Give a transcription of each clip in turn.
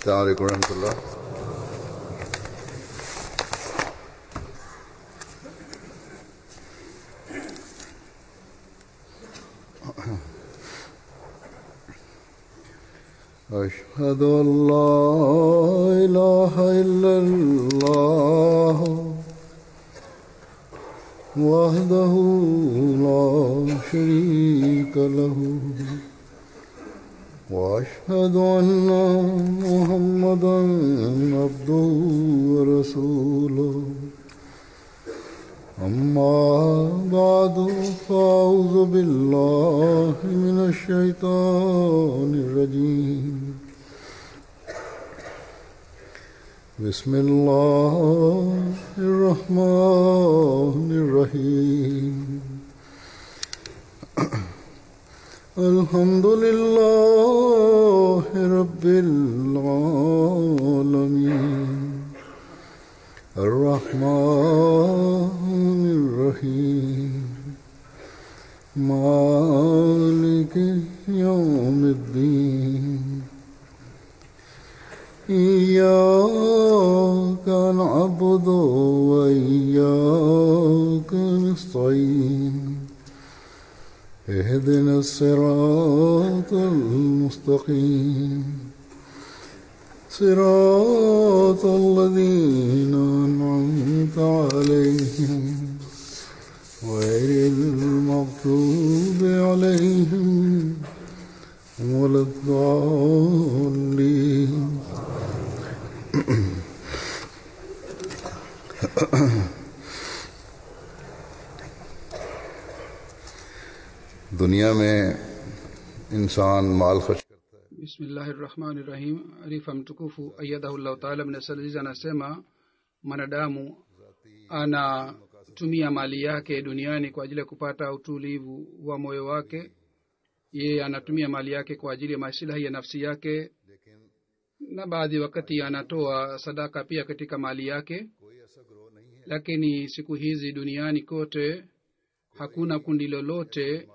السلام عليكم ورحمة الله أشهد أن لا إله إلا الله وحده لا شريك له واشهد ان محمدا عبده ورسوله اما بعد فاعوذ بالله من الشيطان الرجيم بسم الله الرحمن الرحيم الحمد لله رب العالمين الرحمن الرحيم مالك يوم الدين إياك نعبد وإياك نستعين اهدنا الصراط المستقيم صراط الذين أنعمت عليهم غير المغضوب عليهم ولا الضالين दुनिया में इंसान माल खर्च करता है bismillahi rahmani rahim arifa mtukufu ayadahullahu taala mnasalizi anasema mwanadamu anatumia mali yake duniani kwa ajili ya kupata utulivu wa moyo wake yeye anatumia mali yake kwa ajili ya masilahi ya nafsi yake na baadhi wakati anatoa sadaka pia katika mali yake lakini siku hizi duniani kote hakuna kundi lolote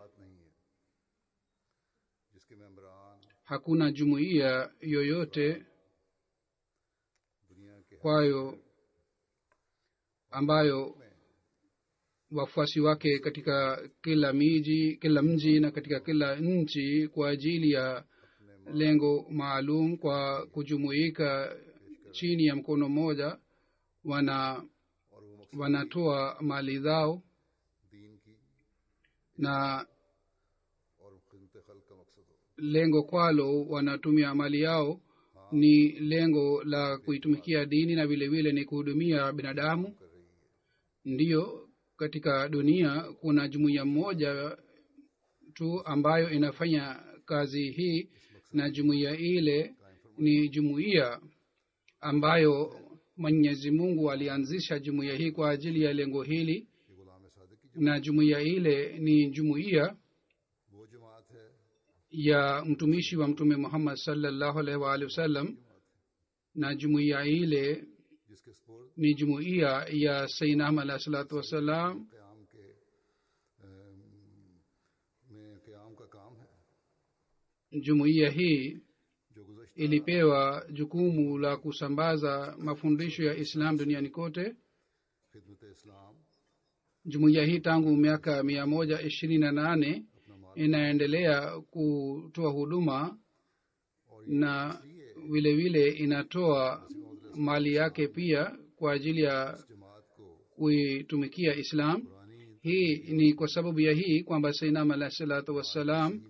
hakuna jumuiya yoyote kwayo ambayo wafuasi wake katika kila miji kila mji na katika kila nchi kwa ajili ya lengo maalum kwa kujumuika chini ya mkono mmoja wana wanatoa mali zao na lengo kwalo wanatumia mali yao ni lengo la kuitumikia dini na vile vile ni kuhudumia binadamu ndiyo katika dunia kuna jumuiya moja tu ambayo inafanya kazi hii na jumuiya ile ni jumuiya ambayo mwenyezi mungu alianzisha jumuiya hii kwa ajili ya lengo hili na jumuiya ile ni jumuiya ya mtumishi wa mtume muhammad salllahu alaihi waalihi wasallam na jumuiya ile ni jumuiya ya sainam alahi salatu wassalam jumuiya hii ilipewa jukumu la kusambaza mafundisho ya islam duniani kote jumuiya hii tangu miaka mia moja ishirini na nane inaendelea kutoa huduma na vile vile inatoa mali yake pia kwa ajili ya kuitumikia islam hii ni kwa sababu ya hii kwamba sainam alahi salatu wassalam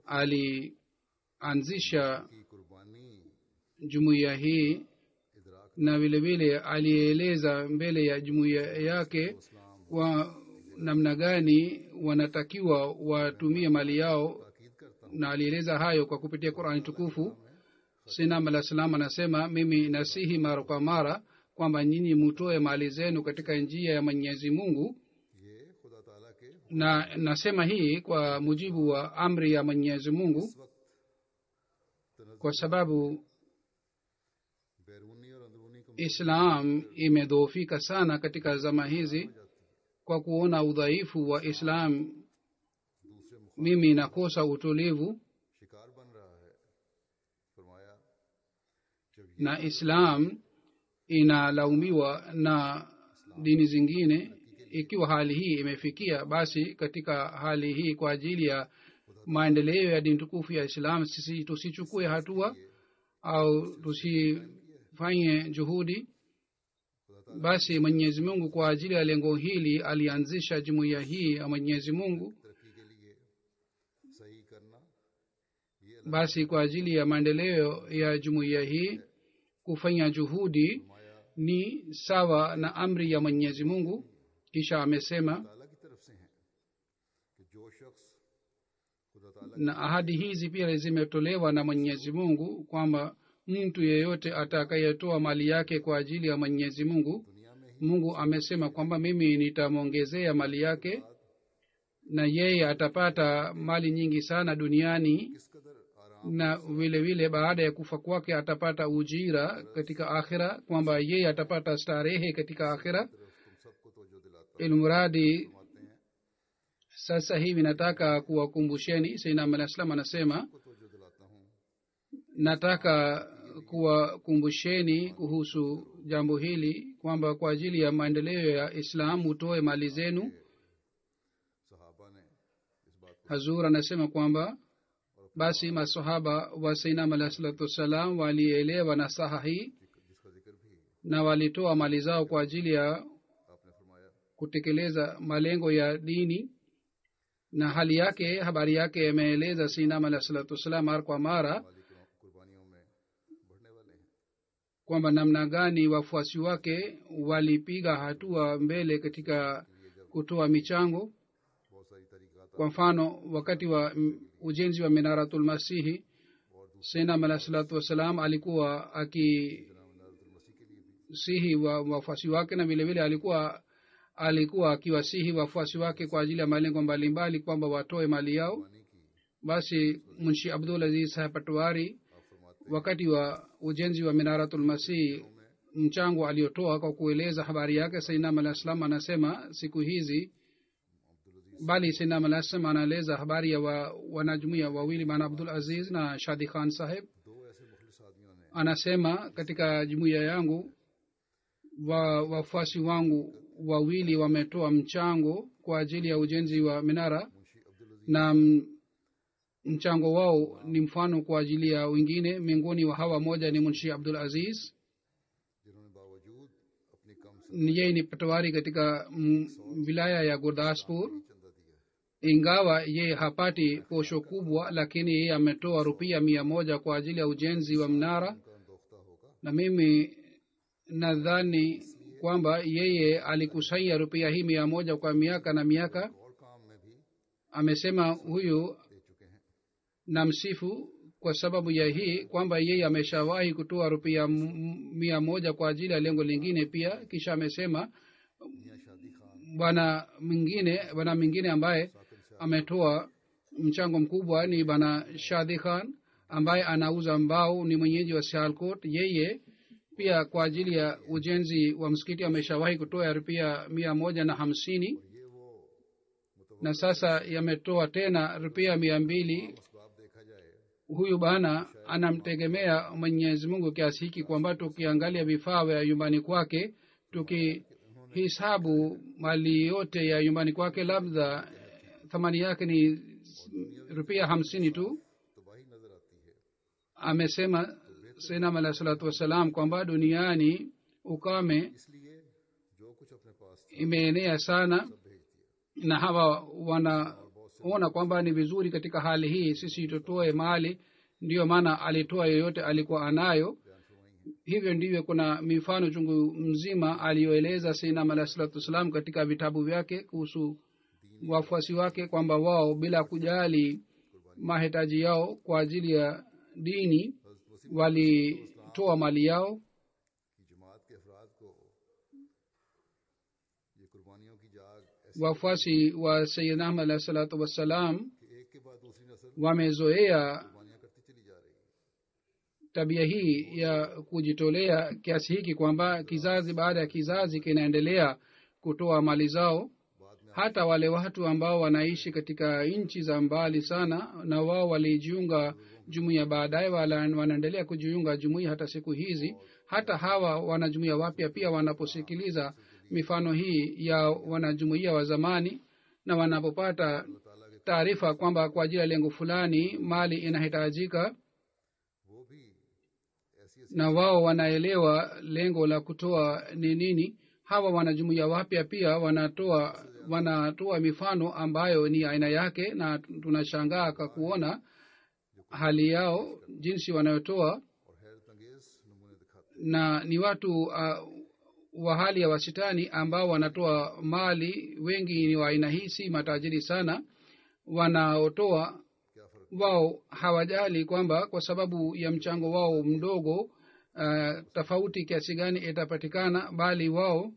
alianzisha jumuiya hii na vile vile alieleza mbele ya jumuiya yake kwa namna gani wanatakiwa watumie mali yao na alieleza hayo kwa kupitia qurani tukufu sinam alah salam anasema mimi nasihi mara kwa mara kwamba nyinyi mutoe mali zenu katika njia ya mwenyezi mungu na nasema hii kwa mujibu wa amri ya mwenyezi mungu kwa sababu islam imedhoofika sana katika zama hizi kwa kuona udhaifu wa islam mimi nakosa utulivu शिकार बन रहा है फरमाया na islam inalaumiwa na dini zingine ikiwa hali hii imefikia basi katika hali hii kwa ajili ya maendeleo ya dini tukufu ya islam sisi tusichukue hatua au tusifanye juhudi basi mwenyezi mungu kwa ajili ya lengo hili alianzisha jumuiya hii ya mwenyezi mungu तरक्की के लिए सही करना ये basi kwa ajili ya maendeleo ya jumuiya hii kufanya juhudi ni sawa na amri ya mwenyezi mungu kisha amesema ताला की तरफ से है कि जो शख्स खुदा ताला na ahadi hizi pia zimetolewa na mwenyezi mungu kwamba mtu yeyote atakayetoa mali yake kwa ajili ya mwenyezi mungu दुनिया में ही mungu amesema kwamba mimi nitamwongezea mali yake na yeye atapata mali nyingi sana duniani किस कदर आराम na vile vile baada ya kufa kwake atapata ujira katika akhira kwamba yeye atapata starehe katika akhira तरफ तुम सबको तोजो दिलाता ilmuradi फरमाते हैं sasa hivi nataka kuwakumbusheni sainam alah salam anasema को तोजो दिलाता हूँ nataka kuwakumbusheni kuhusu jambo hili kwamba kwa ajili ya maendeleo ya islam utoe mali zenu सहाबा ने इस बात को hazur anasema kwamba basi masahaba wa sainam alah salatu wassalam walielewa na saha hii जिसका जिक्र भी na walitoa mali zao kwa ajili ya आपने फरमाया kutekeleza malengo ya dini na hali yake habari yake imeeleza sinam alah salatu wassalam mara kwa mara माली कुर्बानियों में बढ़ने वाले हैं kwamba namna gani wafuasi wake walipiga hatua mbele katika kutoa michango बहुत सारी तरीकात kwa mfano wakati wa mm, ujenzi wa minaratulmasihi senam alah salatu wassalam alikuwa akisihi मसीह के लिए भी wa wafuasi wake na vilevile alikuwa alikuwa akiwasihi wafuasi wake kwa ajili ya malengo mbalimbali kwamba watoe mali yao पानी की basi munshi abdul aziz saheb patwari आप फरमाते wakati wa ujenzi wa minaratulmasih mchango aliotoa kwa kueleza habari yake sainam alah salam anasema siku hizi bali sainam alah salam anaeleza habari ya wa, wanajumuia wawili maana abdul aziz na shadi khan saheb दो ऐसे मुखलिस आदमियों ने anasema katika jumuiya yangu wa wafuasi wangu wawili wametoa mchango kwa ajili ya ujenzi wa minara Munshi अब्दुल अजीज na m- mchango wao ni mfano kwa ajili ya wengine miongoni wa hawa moja ni munshi abdul aziz जिन्होंने बावजूद अपनी कम से Ni yeye ni patwari katika mm, wilaya ya gurdaspur चंदा दिया है ingawa yeye hapati posho kubwa lakini yeye ametoa rupia mia moja kwa ajili ya ujenzi wa mnara उनका अंदोख्ता होगा na mimi nadhani kwamba yeye alikusanya rupia hii mia moja kwa miaka na miaka और काम में भी amesema huyu दे चुके हैं na msifu kwa sababu ya hii kwamba yeye ameshawahi kutoa rupia m- mia moja kwa ajili ya lengo lingine pia kisha amesema मियाँ शादी Khan bwana mwingine bwana mwingine ambaye ametoa mchango mkubwa ni bwana shadi khan ambaye anauza mbao ni mwenyeji wa sialkot yeye pia kwa ajili ya ujenzi wa msikiti ameshawahi kutoa rupia mia moja na hamsini ये वो na sasa yametoa tena rupia mia mbili असबाब देखा जाए huyu bana anamtegemea mwenyezi mungu kiasi hiki kwamba tukiangalia vifaa vya nyumbani kwake tukihisabu mali yote ya nyumbani kwake labda thamani yake ni rupia hamsini tu तबाही नजर आती है amesema senam alah salatu wassalam kwamba duniani ukame इसलिए जो कुछ अपने पास था, imeenea sana भेज दिया na hawa wanaona kwamba ni vizuri katika hali hii sisi tutoe mali ndiyo maana alitoa yoyote alikuwa anayo hivyo ndivyo kuna mifano chungu mzima aliyoeleza sinam alah salatu wassalam katika vitabu vyake kuhusu wafuasi wake kwamba wao bila kujali mahitaji yao kwa ajili ya dini walitoa mali yao कि जमात के अफराद को ये कुर्बानियों की जाग ऐसी wafuasi wa sayidna ahmad alah salatu wassalam कि एक के बाद दूसरी नस्ल wamezoea कुर्बानियां करती चली जा रही है tabia hii ya kujitolea kiasi hiki kwamba kizazi baada ya kizazi kinaendelea kutoa mali zao बाद में hata wale watu ambao wanaishi katika nchi za mbali sana na wao walijiunga jumuiya baadaye wala- wanaendelea kujiunga jumuiya hata siku hizi hata hawa wanajumuiya wapya pia wanaposikiliza mifano hii ya wanajumuiya wa zamani na wanapopata taarifa kwamba kwa ajili ya lengo fulani mali inahitajika वो भी ऐसी ऐसी na wao wanaelewa lengo la kutoa ni nini hawa wanajumuiya wapya pia wanatoa wanatoa mifano ambayo ni aina yake na tunashangaa kwa kuona hali yao jinsi wanayotoa और हैरत अंगेज नमूने दिखाते na ni watu uh, wa hali ya wasitani ambao wanatoa mali wengi ni wa aina hii si matajiri sana wanaotoa क्या फर्क wao hawajali kwamba kwa sababu ya mchango wao mdogo uh, tofauti kiasi gani itapatikana bali wao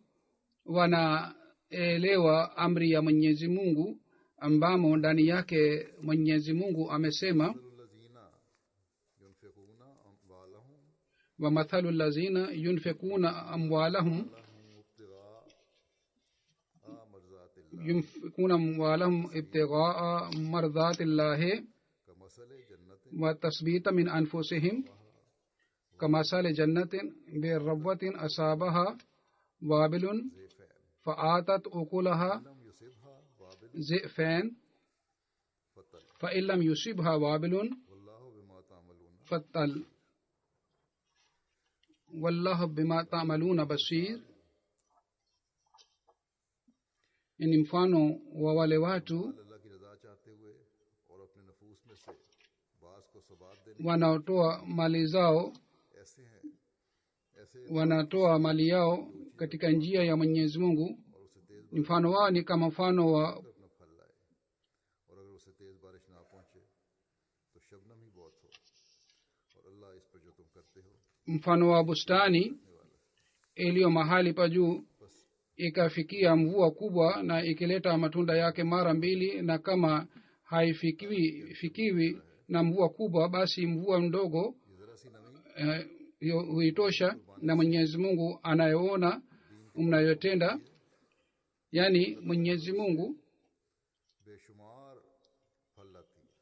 wanaelewa amri ya mwenyezi mungu ambamo ndani yake mwenyezi mungu amesema الذين ينفقون أموالهم wamathalu lazina yunfikuna amwalahum ابتغاء مرضات الله yunfikuna amwalahum ibtighaa mardhati llahi كمثل جنة وتثبيتا من أنفسهم كمثل جنة بربوة أصابها وابل زيفان فآتت أكلها لم يصبها وابل زئفان فتل فإن لم يصبها وابل والله بما تعملون فتل والله بما تعملون بصير ni mfano wa wale watu अल्लाह की रजा चाहते हुए और अपने नफूस में से बास को सबाब देने wanaotoa mali zao ऐसे हैं ऐसे wanatoa mali yao katika njia ya mwenyezi mungu और उसे तेज mfano wao ni kama mfano wa अपना फल लाए और अगर उसे तेज बारिश ना पहुंचे तो शबनम ही बहुत हो और अल्लाह इस पर जो तुम करते हो mfano wa bustani iliyo mahali pa juu ikafikia mvua kubwa na ikileta matunda yake mara mbili na kama haifikiwi fikiwi na mvua kubwa basi mvua mdogo ये जरा सी नमी eh, hiyo huitosha na mwenyezi mungu anayeona mnayotenda yaani mwenyezi mungu बेशुमार फल लाती है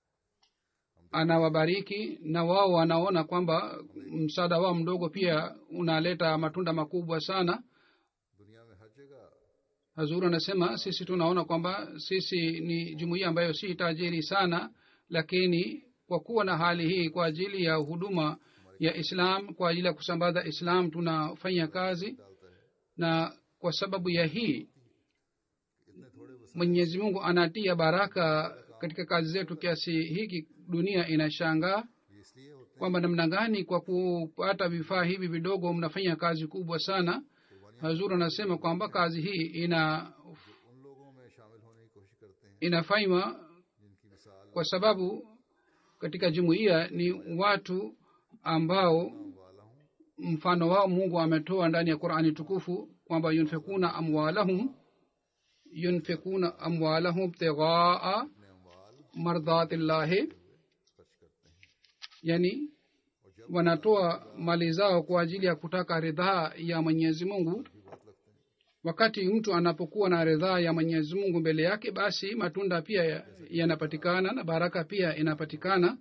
anawabariki na wao wanaona kwamba msaada wao mdogo pia unaleta matunda makubwa sana दुनिया में हर जगह hazuru anasema sisi tunaona kwamba sisi ni jumuiya ambayo si tajiri sana lakini kwa kuwa na hali hii kwa ajili ya huduma ya islam kwa ajili ya kusambaza islam tunafanya kazi डालता है na kwa sababu ya hii इतने थोड़े वसा mwenyezi mungu anatia baraka katika kazi zetu kiasi hiki dunia inashangaa ये इसलिए होते kwamba namna gani kwa kupata vifaa hivi vidogo mnafanya kazi kubwa sana hazur anasema kwamba kazi hii ina हैं उन लोगों में शामिल होने की कोशिश करते हैं inafanywa जिनकी मिसाल kwa sababu katika jumuiya ni watu ambao वाला हूँ mfano wao mungu ametoa ndani ya qurani tukufu kwamba yunfikuna amwalahum yunfikuna amwalahum ibtighaa अपने अमवाल mardhatillahi खर्च करते हैं yani wanatoa mali zao kwa ajili ya kutaka ridhaa ya mwenyezi mungu भी बहुत लगते हैं wakati mtu anapokuwa na ridhaa ya mwenyezi mungu mbele yake basi matunda pia ya- yanapatikana na baraka pia inapatikana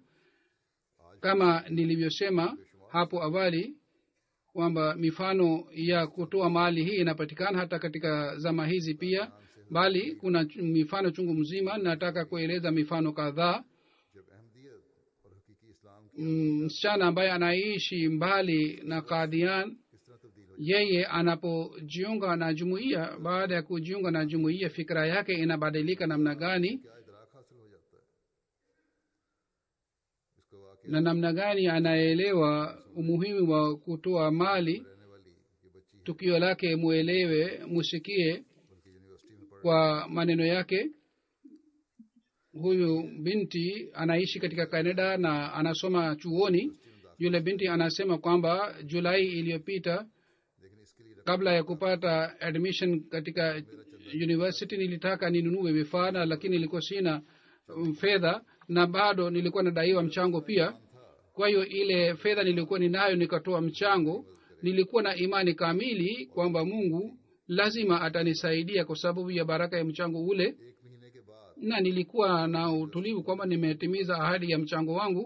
kama nilivyosema hapo awali kwamba mifano ya kutoa mali hii inapatikana hata katika zama hizi pia bali kuna ch- mifano chungu mzima nataka kueleza mifano kadhaa जब अहमदियत और हकीकी इस्लाम की Mm, msichana ambaye anaishi mbali na kadhian किस तरह तब्दील हो yeye anapojiunga na jumuiya baada ya kujiunga na jumuiya fikira yake inabadilika namna gani क्या इदराक हासिल हो जाता है इसको वाकई na namna gani anaelewa umuhimu wa kutoa mali रहने वाली ये बच्ची है tukio lake mwelewe musikie बल्कि यूनिवर्सिटी में पढ़ kwa maneno yake huyu binti anaishi katika canada na anasoma chuoni yule binti anasema kwamba julai iliyopita लेकिन इसके लिए kabla ya kupata admission katika university nilitaka ninunue vifaa na lakini nilikuwa sina um, fedha na bado nilikuwa nadaiwa mchango pia kwa hiyo ile fedha nilikuwa ninayo nikatoa mchango nilikuwa na imani kamili kwamba mungu lazima atanisaidia kwa sababu ya baraka ya mchango ule एक महीने के बाद na nilikuwa na utulivu kwamba nimetimiza ahadi ya mchango wangu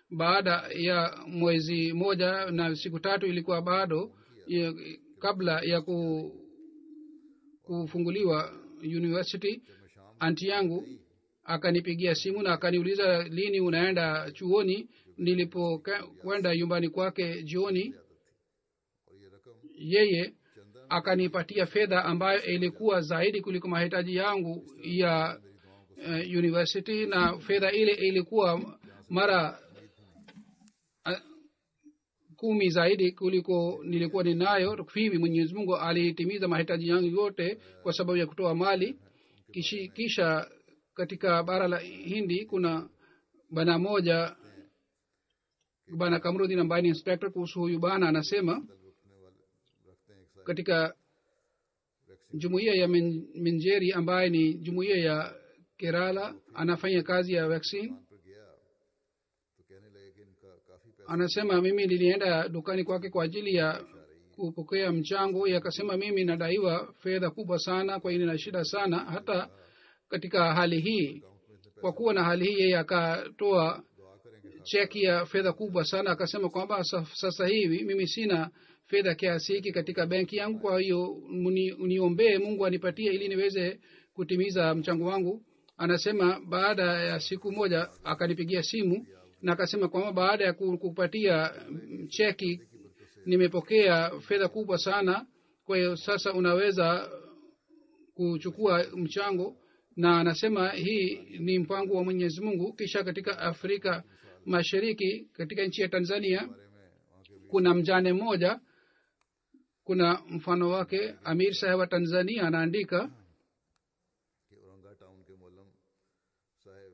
baada ya mwezi moja na siku tatu ilikuwa bado ya, kabla ya ku, kufunguliwa university anti yangu akanipigia simu na akaniuliza lini unaenda chuoni nilipokwenda nyumbani kwake jioni और ये रकम yeye akanipatia fedha ambayo ilikuwa zaidi kuliko mahitaji yangu ya uh, university na fedha ile ilikuwa mara uh, kumi zaidi kuliko nilikuwa ninayo hivi mwenyezi mungu alitimiza mahitaji yangu yote kwa sababu ya kutoa mali Kishi, kisha katika bara la hindi kuna bana moja bana kamrudin ambaye ni inspector kuhusu huyu bana anasema रखने वाले रखते हैं एक side katika jumuiya ya Min- minjeri ambaye ni jumuiya ya kerala anafanya kazi ya vaccine पर गया तो कहने लगे कि इनका काफी पैसा anasema mimi nilienda dukani kwake kwa ajili ya kupokea mchango yakasema mimi nadaiwa fedha kubwa sana kwa hiyo nina shida sana hata katika hali hii kwa kuwa na hali hii yeye akatoa दुआ करेंगे cheki ya fedha kubwa sana akasema kwamba sa- sasa hivi mimi sina fedha kiasi hiki katika benki yangu kwa hiyo mni- uniombee mungu anipatie ili niweze kutimiza mchango wangu anasema baada ya siku moja akanipigia simu na akasema kwamba baada ya ku- kupatia mm, cheki nimepokea fedha kubwa sana kwa hiyo sasa unaweza kuchukua mchango na anasema hii ni mpango wa mwenyezi mungu kisha katika afrika mashariki katika nchi ya tanzania kuna mjane mmoja kuna mfano wake amir saheb wa tanzania anaandika कि औरंगा टाउन के मोलम साहब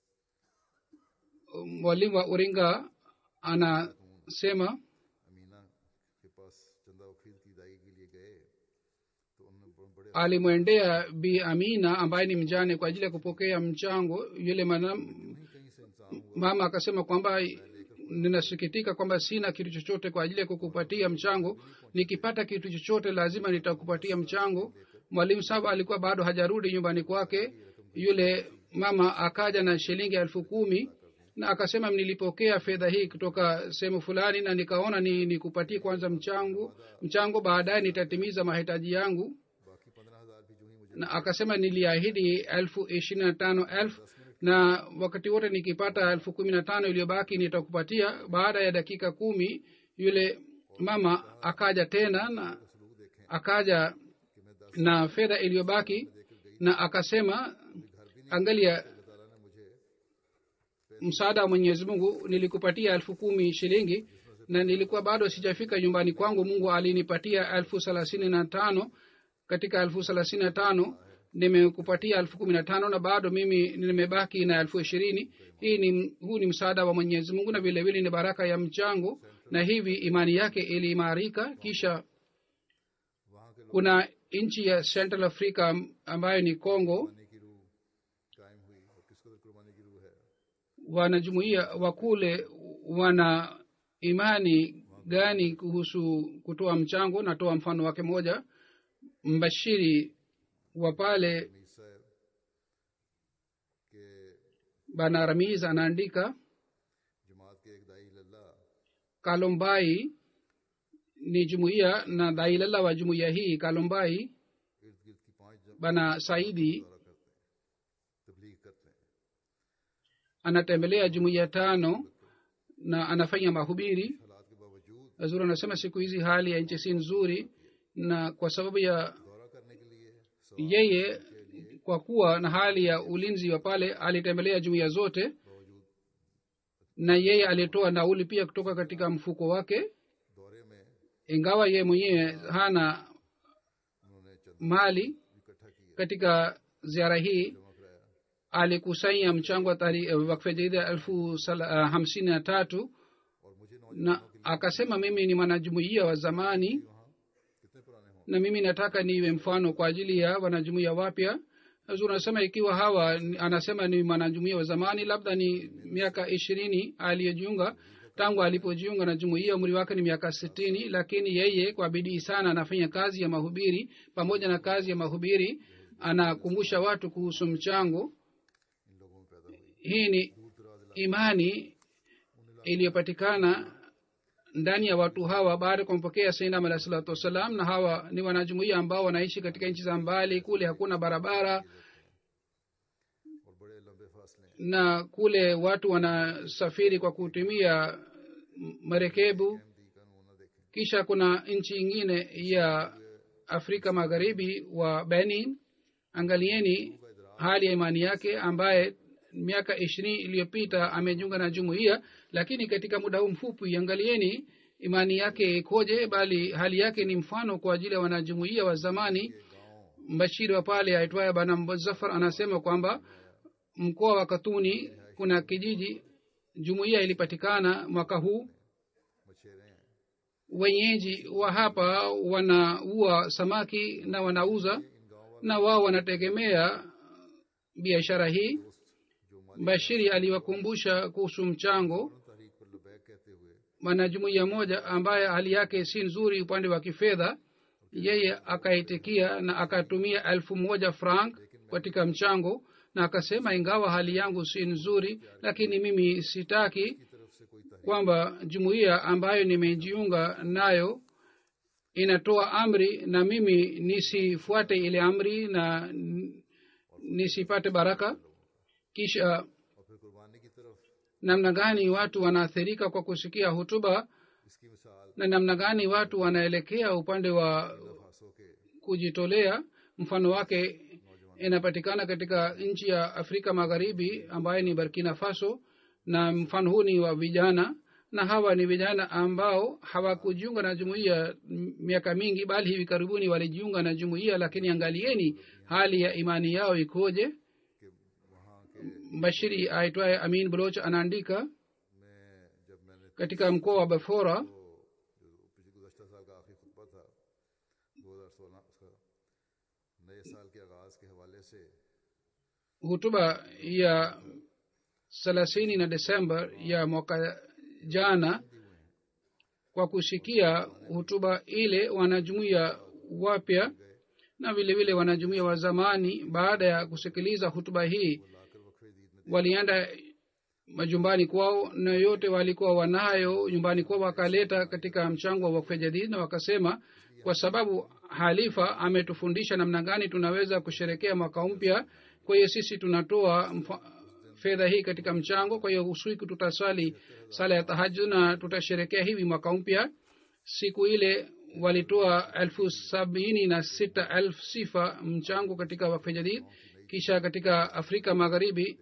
mwalimu wa uringa anasema Amina के पास चंदा वकील की दाई के लिए गए तो उन्होंने ब- बड़े alimwendea bi amina ambaye ni mjane kwa ajili ya kupokea mchango yule manam, नहीं कहीं से इंसान हुआ mama akasema kwamba ninasikitika kwamba sina kitu chochote kwa ajili ya kukupatia mchango nikipata kitu chochote lazima nitakupatia mchango mwalimu saba alikuwa bado hajarudi nyumbani kwake yule mama akaja na shilingi elfu kumi na akasema nilipokea fedha hii kutoka sehemu fulani na nikaona ni nikupatie kwanza mchango mchango baadaye nitatimiza mahitaji yangu बाकी पंद्रह हजार भी जो ही मुझे na akasema niliahidi elfu ishirini na tano elfu na wakati wote nikipata elfu kumi na tano iliyobaki nitakupatia baada ya dakika kumi yule mama akaja tena na सलूक देखें akaja कि मैं दस na fedha iliyobaki na akasema angalia अल्लाह ताला ने मुझे msaada wa mwenyezi mungu nilikupatia elfu kumi shilingi na nilikuwa bado sijafika nyumbani kwangu mungu alinipatia elfu thelathini na tano katika elfu thelathini na tano nimekupatia elfu kumi na tano na bado mimi nimebaki na elfu ishirini hii ni huu ni msaada wa mwenyezi mungu na vile vile ni baraka ya mchango na hivi imani yake iliimarika kisha वहाँ के लोग kuna nchi ya central africa ambayo ni congo कुर्बानी की रूह कायम हुई और किस कदर कुर्बानी की रूह है wanajumuia wa kule wana imani gani kuhusu kutoa mchango natoa mfano wake moja mbashiri wa pale Mir साहब के bana ramiz anaandika जमात के एक दाई लल्ला kalombai ni jumuiya na dailala wa jumuiya hii kalombai इर्द गिर्द की पांच जगह bana saidi दौरा करते हैं तबलीग करते हैं anatembelea jumuiya tano na anafanya mahubiri हालात के बावजूद zuri anasema siku hizi hali ya nchi si nzuri na kwa sababu ya दौरा करने के लिए सौ yeye kwa kuwa na hali ya ulinzi wa pale alitembelea jumuiya zote बावजूद na yeye alitoa nauli pia kutoka katika mfuko wake दौरे में ingawa yeye mwenyewe hana उन्होंने चंदा mali इकट्ठा किया katika ziara hii जमा कराया alikusanya mchango wa tari- wakfe jadida elfu sala- uh, hamsini na tatu और मुझे नौजवानों na akasema mimi ni mwanajumuiya wa zamani वहाँ कितने पुराने हों na mimi nataka niwe mfano kwa ajili ya wanajumuiya wapya Hazur anasema ikiwa hawa ni- anasema ni mwanajumuiya wa zamani labda ni miaka ishirini aliyojiunga tangu alipojiunga na jumuiya umri wake ni miaka sitini lakini yeye kwa bidii sana anafanya kazi ya mahubiri pamoja na kazi ya mahubiri anakumbusha watu kuhusu mchango इन लोगों में पैदा हुई hii ni दूर दराज इलाके imani iliyopatikana ndani ya watu hawa baada ya kumpokea sainam alahi salatu wassalam na hawa ni wanajumuia ambao wanaishi katika nchi za mbali kule hakuna barabara और बड़े लंबे फासले हैं na kule watu wanasafiri kwa kutumia m- marekebu Ahmadi का नमूना देखें kisha kuna nchi ingine ya afrika magharibi wa benin angalieni hali ya imani yake ambaye miaka ishirini iliyopita amejiunga na jumuiya lakini katika muda huu mfupi angalieni imani yake ikoje bali hali yake ni mfano kwa ajili ya wanajumuiya wa zamani mbashiri wa pale aitwaye bana muzafar anasema kwamba mkoa wa katuni kuna kijiji jumuiya ilipatikana mwaka huu मछेरे हैं wenyeji wa hapa wanaua samaki na wanauza na wao wanategemea biashara hii जो माली bashiri aliwakumbusha kuhusu mchango तहरीक पर लबैक कहते हुए mwanajumuiya moja ambaye hali yake si nzuri upande wa kifedha yeye akaitikia na akatumia elfu moja frank katika mchango na akasema ingawa hali yangu si nzuri lakini mimi sitaki की तरफ से कोई तहरीक kwamba jumuiya ambayo nimejiunga nayo inatoa amri na mimi nisifuate ile amri na n- nisipate baraka kisha और फिर कुर्बानी की तरफ namna gani watu wanaathirika kwa kusikia hutuba इसकी मिसाल na namna gani watu wanaelekea upande wa फासों के kujitolea mfano wake inapatikana katika nchi ya afrika magharibi ambaye ni burkina faso na mfano huu ni wa vijana na hawa ni vijana ambao hawakujiunga na jumuiya m- miaka mingi bali hivi karibuni walijiunga na jumuiya lakini angalieni hali ya imani yao ikoje कि वहाँ के bashiri aitwaye amin bloch anaandika में जब मैंने katika mkoa wa bafora तो जो पिछले गुजशत साल का आखिरी खुतबा था दो हजार सोलह उसका नए साल के आगाज के हवाले से hutuba ya thelathini na desemba ya mwaka jana kwa kusikia hutuba ile wanajumuia wapya na vile vile wanajumuia wa zamani baada ya kusikiliza hutuba hii लाकर वक्फे दीद में walienda majumbani kwao na yote walikuwa wanayo nyumbani kwao wakaleta katika mchango wa wakfe jadid na wakasema kwa sababu halifa ametufundisha namna gani tunaweza kusherekea mwaka mpya kwa hiyo sisi tunatoa mfa- fedha hii katika mchango kwa hiyo usiku tutaswali sala ya tahajud na tutasherekea hivi mwaka mpya siku ile walitoa elfu sabini na sita elfu sifa mchango katika wakfe jadid kisha katika afrika magharibi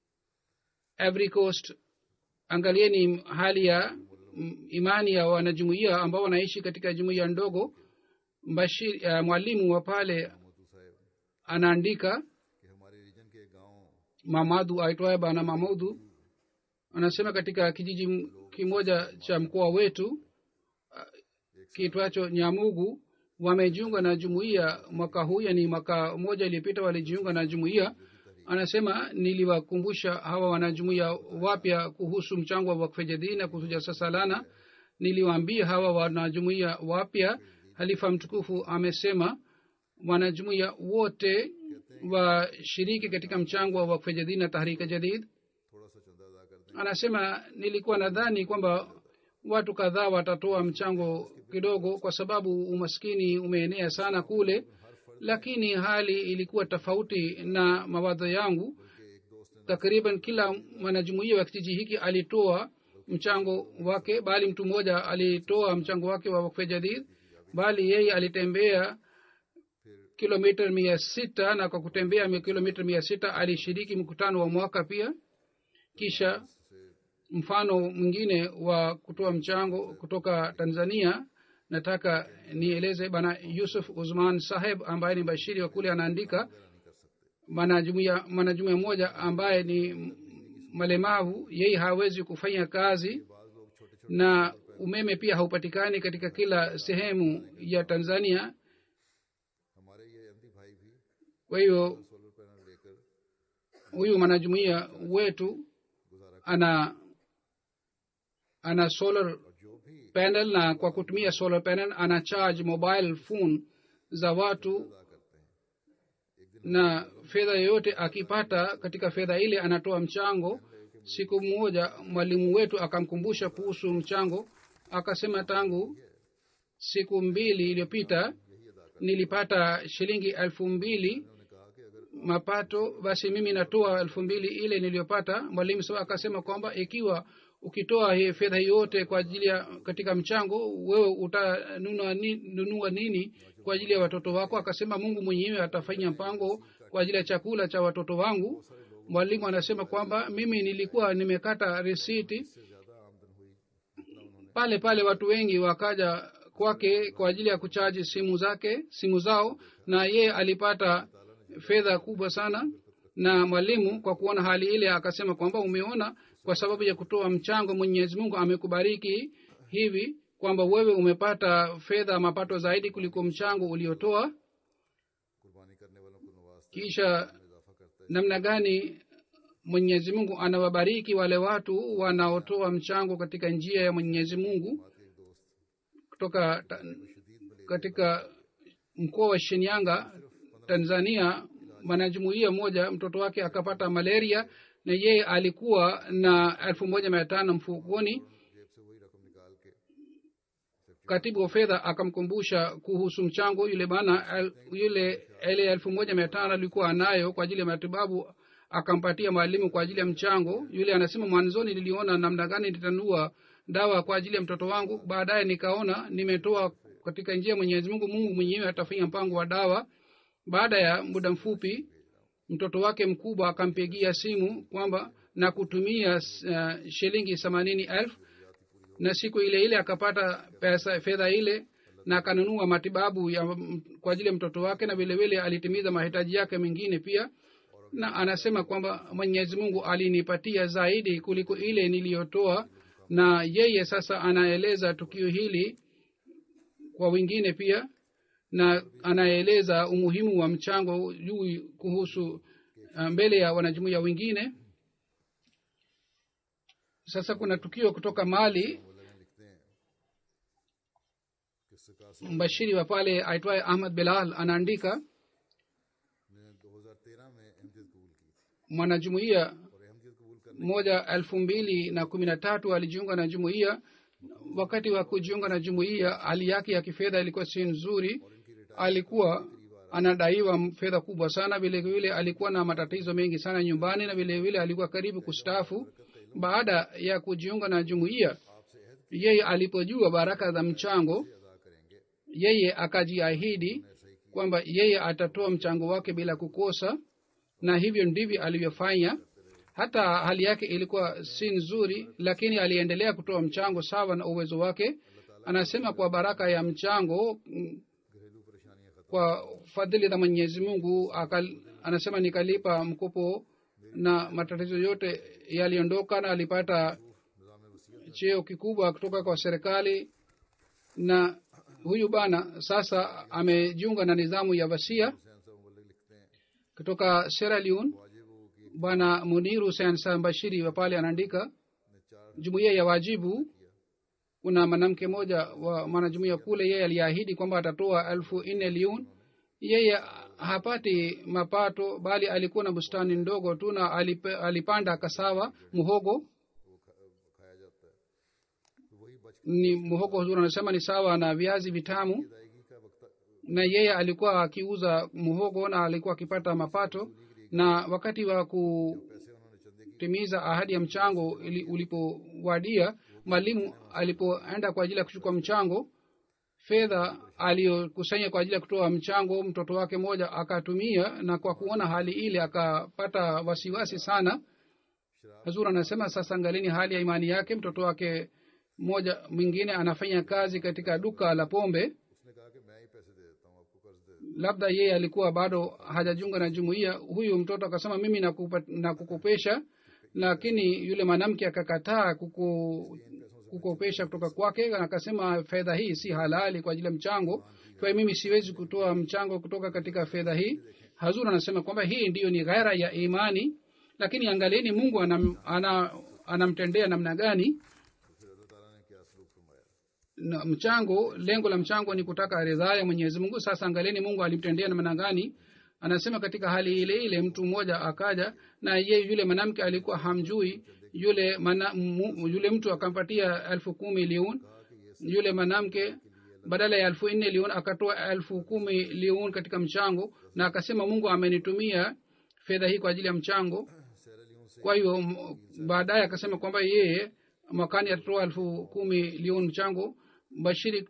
Ivory Coast angalieni hali ya mm, imani ya wanajumuia ambao wanaishi katika jumuia ndogo Bashir, uh, mwalimu wa pale मोदू साहब anaandika कि हमारे रीजन के गांव mamadu aitwaye bana mamudu anasema katika kijiji m- kimoja cha mkoa wetu uh, kiitwacho nyamugu wamejiunga na jumuiya mwaka huu yani mwaka moja iliyopita walijiunga na jumuiya anasema niliwakumbusha hawa wanajumuiya wapya kuhusu mchango wa wakfe jadidi na kuhusu jalsa salana niliwaambia hawa wanajumuiya wapya halifa mtukufu amesema wanajumuiya wote washiriki katika mchango wa wakfe jadid na tahrika jadid थोड़ा सा चंदा अदा कर दें anasema nilikuwa nadhani kwamba watu kadhaa watatoa mchango kidogo kwa sababu umaskini umeenea sana kule lakini hali ilikuwa tofauti na mawazo yangu takriban kila mwanajumuia wa kijiji hiki alitoa mchango wake bali mtu mmoja alitoa mchango wake wa wakfe jadid bali yeye alitembea kilomita mia sita na kwa kutembea mi- kilomita mia sita alishiriki mkutano wa mwaka pia kisha mfano mwingine wa kutoa mchango kutoka tanzania nataka nieleze bana yusuf uzman saheb ambaye ni bashiri wa kule anaandika mwanajumuia mwanajumuia mmoja ambaye ni m- malemavu yeye hawezi kufanya kazi na umeme pia haupatikani katika kila sehemu ya tanzania हमारे ये अहमदी भाई भी kwa hiyo solar panel लेकर huyu mwanajumuia wetu ana ana solar जो भी panel na kwa kutumia solar panel ana charge mobile phone za watu अदा करते हैं na fedha yoyote akipata katika fedha ile anatoa mchango siku moja mwalimu wetu akamkumbusha kuhusu mchango akasema tangu siku mbili iliyopita nilipata shilingi elfu mbili mapato basi mimi natoa elfu mbili ile niliyopata mwalimu sa akasema kwamba ikiwa ukitoa hii fedha yote kwa ajili ya katika mchango wewe utanunua ni, nunua nini kwa ajili ya watoto wako akasema mungu mwenyewe atafanya mpango kwa ajili ya chakula cha watoto wangu mwalimu anasema kwamba mimi nilikuwa nimekata risiti pale pale watu wengi wakaja kwake kwa ajili ya kuchaji simu zake simu zao na yeye alipata fedha kubwa sana na mwalimu kwa kuona hali ile akasema kwamba umeona kwa sababu ya kutoa mchango mwenyezi mungu amekubariki hivi kwamba wewe umepata fedha mapato zaidi kuliko mchango uliotoa कुर्बानी करने वालों को नवाजते kisha इजाफा करता है namna gani mwenyezi mungu anawabariki wale watu wanaotoa mchango katika njia ya mwenyezi mungu बात के एक दोस्त kutoka ta, शदीद बले katika mkoa wa shinyanga tanzania mwanajumuia mmoja mtoto wake akapata malaria na yeye alikuwa na elfu moja mia tano mfukoni जेब से वही रकम निकाल के katibu wa fedha akamkumbusha kuhusu mchango yule bana el, yule ile elfu moja mia tano alikuwa anayo kwa ajili ya matibabu akampatia mwalimu kwa ajili ya mchango yule anasema mwanzoni niliona namna gani nitanua dawa kwa ajili ya mtoto wangu baadaye nikaona nimetoa katika njia ya mwenyezi mungu mungu mwenyewe atafanya mpango wa dawa baada ya muda mfupi mtoto wake mkubwa akampigia simu kwamba na kutumia uh, shilingi themanini elfu na siku ile ile akapata pesa fedha ile na akanunua matibabu ya, kwa ajili ya mtoto wake na vilevile alitimiza mahitaji yake mengine pia na anasema kwamba mwenyezi mungu alinipatia zaidi kuliko ile niliyotoa na yeye sasa anaeleza tukio hili kwa wengine pia na anaeleza umuhimu wa mchango juu kuhusu uh, mbele ya wanajumuia wengine sasa kuna tukio kutoka mali लिखते हैं कि सरकार mbashiri wa pale aitwaye ahmad belal anaandika ने 2013 में अहमदियत कबूल की थी mwanajumuia और अहमदियत कबूल करने moja elfu mbili na kumi na tatu alijiunga na jumuiya wakati wa kujiunga na jumuiya hali yake ya kifedha ilikuwa si nzuri alikuwa anadaiwa fedha kubwa sana vile vile alikuwa na matatizo mengi sana nyumbani na vile vile alikuwa karibu kustafu baada ya kujiunga na jumuiya yeye alipojua baraka za mchango अदा करेंगे yeye akajiahidi kwamba yeye atatoa mchango wake bila kukosa na hivyo ndivyo alivyofanya hata hali yake ilikuwa si nzuri lakini aliendelea kutoa mchango sawa na uwezo wake anasema kwa baraka ya mchango mm, घरेलू परेशानियां खत्म kwa fadhili za mwenyezi mungu akal, anasema nikalipa mkopo na matatizo yote yaliondoka na alipata निज़ाम वसीयत cheo kikubwa kutoka kwa serikali na huyu bana sasa amejiunga na nidhamu ya wasia Hussain साहब मुबल्लिग लिखते हैं kutoka Sierra Leone वाजिब हो कि bwana muniru hussein sa bashiri wa pale anaandika ने चार jumuiya ya wajibu kuna mwanamke moja wa mwanajumuiya kule yeye aliahidi kwamba atatoa elfu nne liun yeye hapati mapato bali alikuwa na bustani ndogo tu na alipe, alipanda kasawa muhogo वो खा- खाया जाता है तो वही बच ni muhogo huzuri anasema ni sawa na viazi vitamu अदायगी का वक्त na yeye alikuwa akiuza muhogo na alikuwa akipata mapato na wakati wa पैसे उन्होंने चंदे की kutimiza ahadi ya mchango ili- ulipowadia mwalimu alipoenda kwa ajili ya kuchukua mchango fedha aliyokusanya kwa ajili ya kutoa mchango mtoto wake mmoja akatumia na kwa kuona hali ile akapata wasiwasi sana hazur anasema sasa angalini hali ya imani yake mtoto wake mmoja mwingine anafanya kazi katika duka la pombe उसने कहा कि मैं ही पैसे दे देता हूँ आपको कर्ज दे देता labda yeye alikuwa bado hajajiunga na jumuiya huyu mtoto akasema mimi nakupa, nakukopesha lakini yule mwanamke akakataa kuku, kukopesha kutoka kwake na akasema fedha hii si halali kwa ajili ya mchango kwa hiyo mimi siwezi kutoa mchango kutoka katika fedha hii hazur anasema kwamba hii ndiyo ni ghaira ya imani lakini angalieni mungu anam, ana, anamtendea namna gani हूँ फिर अल्लाह ताला ने क्या सलूक फरमाया na mchango lengo la mchango ni kutaka ridhaa ya mwenyezi mungu sasa angalieni mungu alimtendea namna gani anasema katika hali ile ile mtu mmoja akaja na ye yule mwanamke alikuwa hamjui yule mana, mu, yule mtu akampatia elfu kumi liun yule mwanamke badala ya elfu nne liun akatoa elfu kumi liun katika mchango na akasema mungu amenitumia fedha hii kwa ajili ya mchango kwa hiyo m- baadaye akasema kwamba yeye mwakani atatoa elfu kumi liun mchango bashiri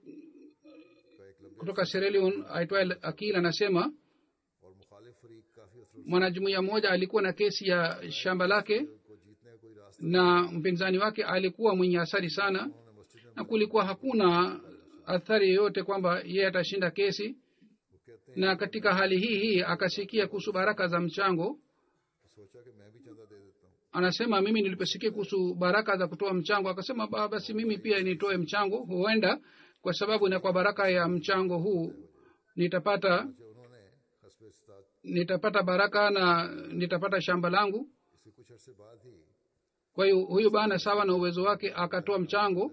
kutoka serelion aitwaye akil anasema और मुखालिफ फरीक काफी अफसोस mwanajumuiya mmoja alikuwa na kesi ya shamba lake को जीतने का कोई रास्ता na mpinzani wake alikuwa mwenye asari sana उन्होंने मस्जिद में na kulikuwa hakuna athari yoyote kwamba yeye atashinda kesi वो कहते हैं na katika hali hii hii akasikia kuhusu baraka za mchango सोचा कि मैं भी चंदा दे देता हूँ anasema mimi niliposikia kuhusu baraka za kutoa mchango akasema "Ba- basi mimi pia nitoe mchango huenda kwa sababu na kwa baraka ya mchango huu nitapata जो उन्होंने हसब इस्तात nitapata baraka na nitapata shamba langu इसके कुछ अरसे बाद ही kwa hiyo huyu bana sawa na uwezo wake akatoa mchango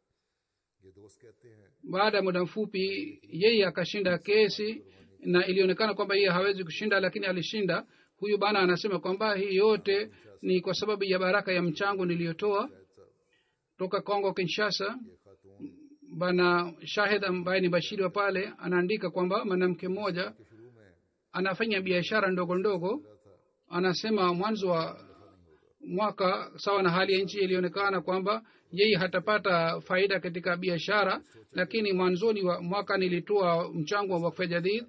ये दोस्त कहते हैं baada ya muda mfupi yeye akashinda kesi na ilionekana kwamba yeye hawezi kushinda lakini alishinda huyu bana anasema kwamba hii yote ni kwa sababu ya baraka ya mchango niliyotoa toka congo kinshasa ये खातून bana shahid ambaye ni bashiri wa pale anaandika kwamba mwanamke mmoja के शुरू में anafanya biashara ndogo ndogo था anasema mwanzo wa mwaka sawa na hali ya nchi ilionekana kwamba yeye hatapata faida katika biashara lakini mwanzoni wa mwaka nilitoa mchango wa wakfe jadid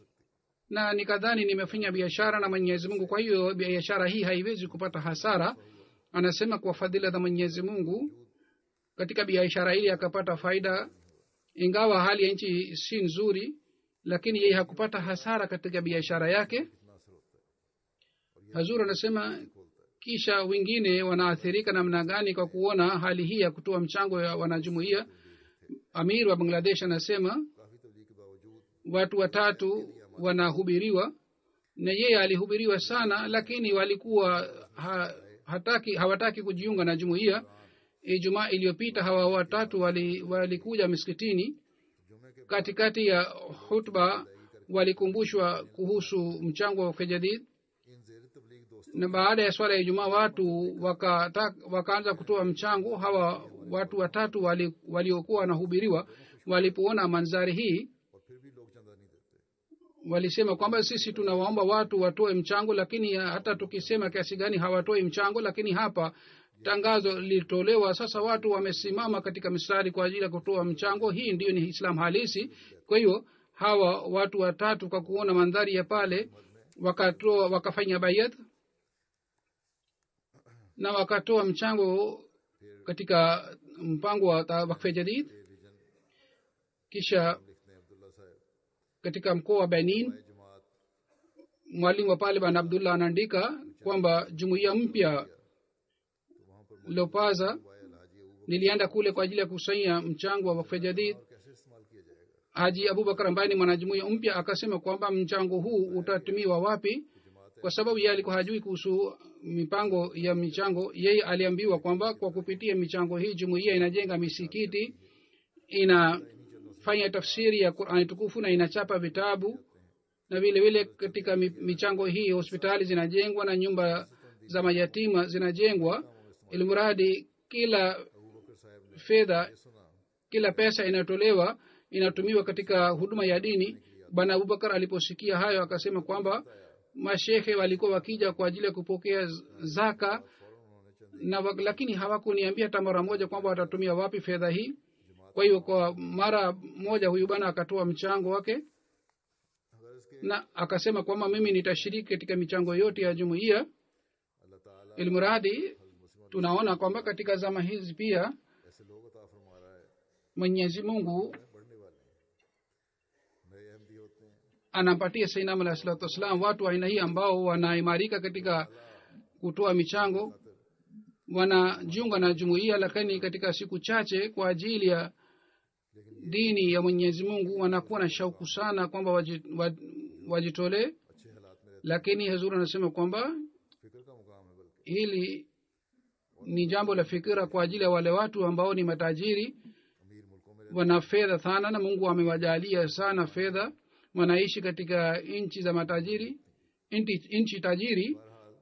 na nikadhani nimefanya biashara na mwenyezi mungu kwa hiyo biashara hii haiwezi kupata hasara anasema kwa fadhila za mwenyezi mungu katika biashara hili akapata faida ingawa hali ya nchi si nzuri lakini yeye hakupata hasara katika biashara yake कितना असर होता है hazur anasema kisha wengine wanaathirika namna gani kwa kuona hali hii ya kutoa mchango ya wanajumuia amir wa bangladesh anasema काफी तबलीग के बावजूद watu watatu wanahubiriwa na yeye alihubiriwa sana lakini walikuwa ha, hataki hawataki kujiunga na jumuiya ijumaa iliyopita hawa watatu walikuja wali walikuja miskitini जुमे के katikati ya hutba walikumbushwa kuhusu mchango wa kejadid इन जेर तबलीग दोस्तों na baada ya swala ya ijumaa watu wakata- wakaanza kutoa mchango hawa watu watatu wali- waliokuwa wanahubiriwa walipoona manzari hii और फिर भी लोग चंदा नहीं देते walisema kwamba sisi tunawaomba watu watoe mchango lakini hata tukisema kiasi gani hawatoi mchango lakini hapa tangazo lilitolewa sasa watu wamesimama katika mistari kwa ajili ya kutoa mchango hii ndiyo ni islam halisi kwa hiyo hawa watu watatu kwa kuona mandhari ya pale wakatoa wakafanya bayat na wakatoa mchango katika mpango wa ta- wakfe jadid kisha लिखते हैं अब्दुल्ला साहब katika mkoa wa benin ये जमात mwalimu wa pale bana abdullah anaandika kwamba jumuiya mpya lopaza वायल Haji Abu nilienda kule kwa ajili ya kukusanya mchango wa wakfe jadid बकर कैसे इस्तेमाल किया जाएगा haji abubakar ambaye ni mwanajumuiya mpya akasema kwamba mchango huu utatumiwa wapi kwa sababu yeye alikuwa hajui kuhusu mipango ya michango yeye aliambiwa kwamba kwa kupitia michango hii jumuiya inajenga misikiti inafanya tafsiri ya qurani tukufu na inachapa vitabu na vile vile katika mi- michango hii hospitali zinajengwa na nyumba za mayatima zinajengwa ilimradi kila Abu बकर साहब ने fedha सुना kila pesa inayotolewa inatumiwa katika huduma ya dini bwana abubakar aliposikia hayo akasema kwamba mashehe walikuwa wakija kwa ajili ya kupokea z- zaka na wa, lakini hawakuniambia hata mara moja kwamba watatumia wapi fedha hii kwa hiyo kwa mara moja huyu bwana akatoa mchango wake अगर इसके na akasema kwamba mimi nitashiriki katika michango yote ya jumuiya अल्लाह ताला ilmuradi tunaona kwamba katika zama hizi pia ऐसे लोग अता फरमा रहा है mwenyezi mungu बढ़ने वाले हैं नए अहमदी होते हैं anampatia sainam alahi salatu wassalam watu wa aina hii ambao wanaimarika katika kutoa michango wanajiunga na jumuiya lakini katika siku chache kwa ajili ya dini ya mwenyezi mungu wanakuwa na shauku sana kwamba waji- wa- wajitolee अच्छे हालात में रहते lakini hazur anasema kwamba हैं। फिक्र का मुकाम है बल्कि hili ni jambo la fikira kwa ajili ya wale watu ambao ni matajiri अमीर मुल्कों में रहते wana fedha sana na mungu amewajalia sana fedha wanaishi katika nchi za matajiri nchi, nchi tajiri हैं। बहरहाल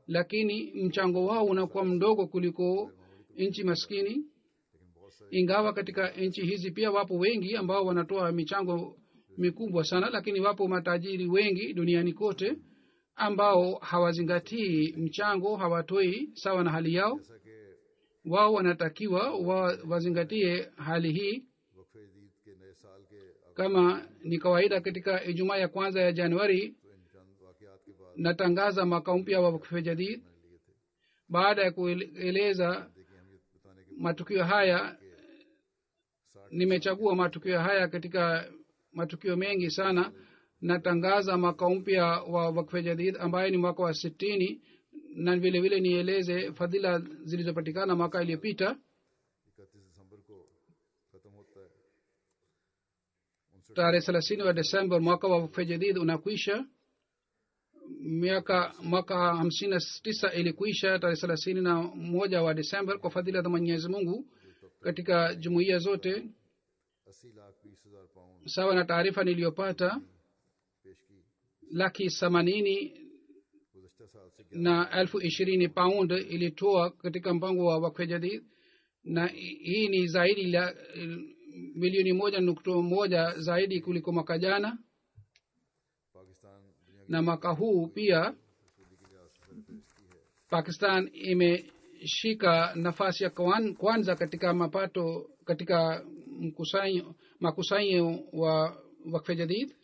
lakini mchango wao unakuwa mdogo kuliko nchi maskini ingawa katika nchi hizi pia wapo wengi ambao wanatoa michango mikubwa sana lakini wapo matajiri wengi duniani kote ambao hawazingatii mchango hawatoi sawa na hali yao जैसा कि wao wanatakiwa wa, wazingatie hali hii वक्फ ईद के नए साल के अब kama ni kawaida katika ijumaa ya kwanza ya januari तो इन चंद वाकयात के बाद natangaza mwaka mpya wa wakfe jadid मैंने लिए थे baada ya kueleza देखिए हम ये बताने के matukio haya nimechagua matukio haya katika matukio mengi sana natangaza mwaka mpya wa wakfe jadid ambaye ni mwaka wa sitini na vile vile nieleze fadhila zilizopatikana mwaka iliyopita इकतीस दिसंबर को खत्म होता है उनसे tarehe thelathini wa desemba mwaka wa wakfe jadid unakwisha miaka mwaka hamsini na tisa ilikuisha tarehe thelathini na moja wa desemba kwa fadhila za mwenyezi mungu katika jumuiya zote अस्सी लाख बीस हजार pound sawa na taarifa niliyopata पेश की laki themanini गुजशत साल से na elfu ishirini pound ilitoa katika mpango wa wakfe jadid na hii ni zaidi la eh, milioni moja nukta moja zaidi kuliko mwaka jana Pakistan दुनिया na mwaka huu pia की वसूली के लिहाज से फहरिस्त की है pakistan imeshika nafasi ya kwan- kwanza katika mapato katika mkusanyo makusanyo wa wakfe jadid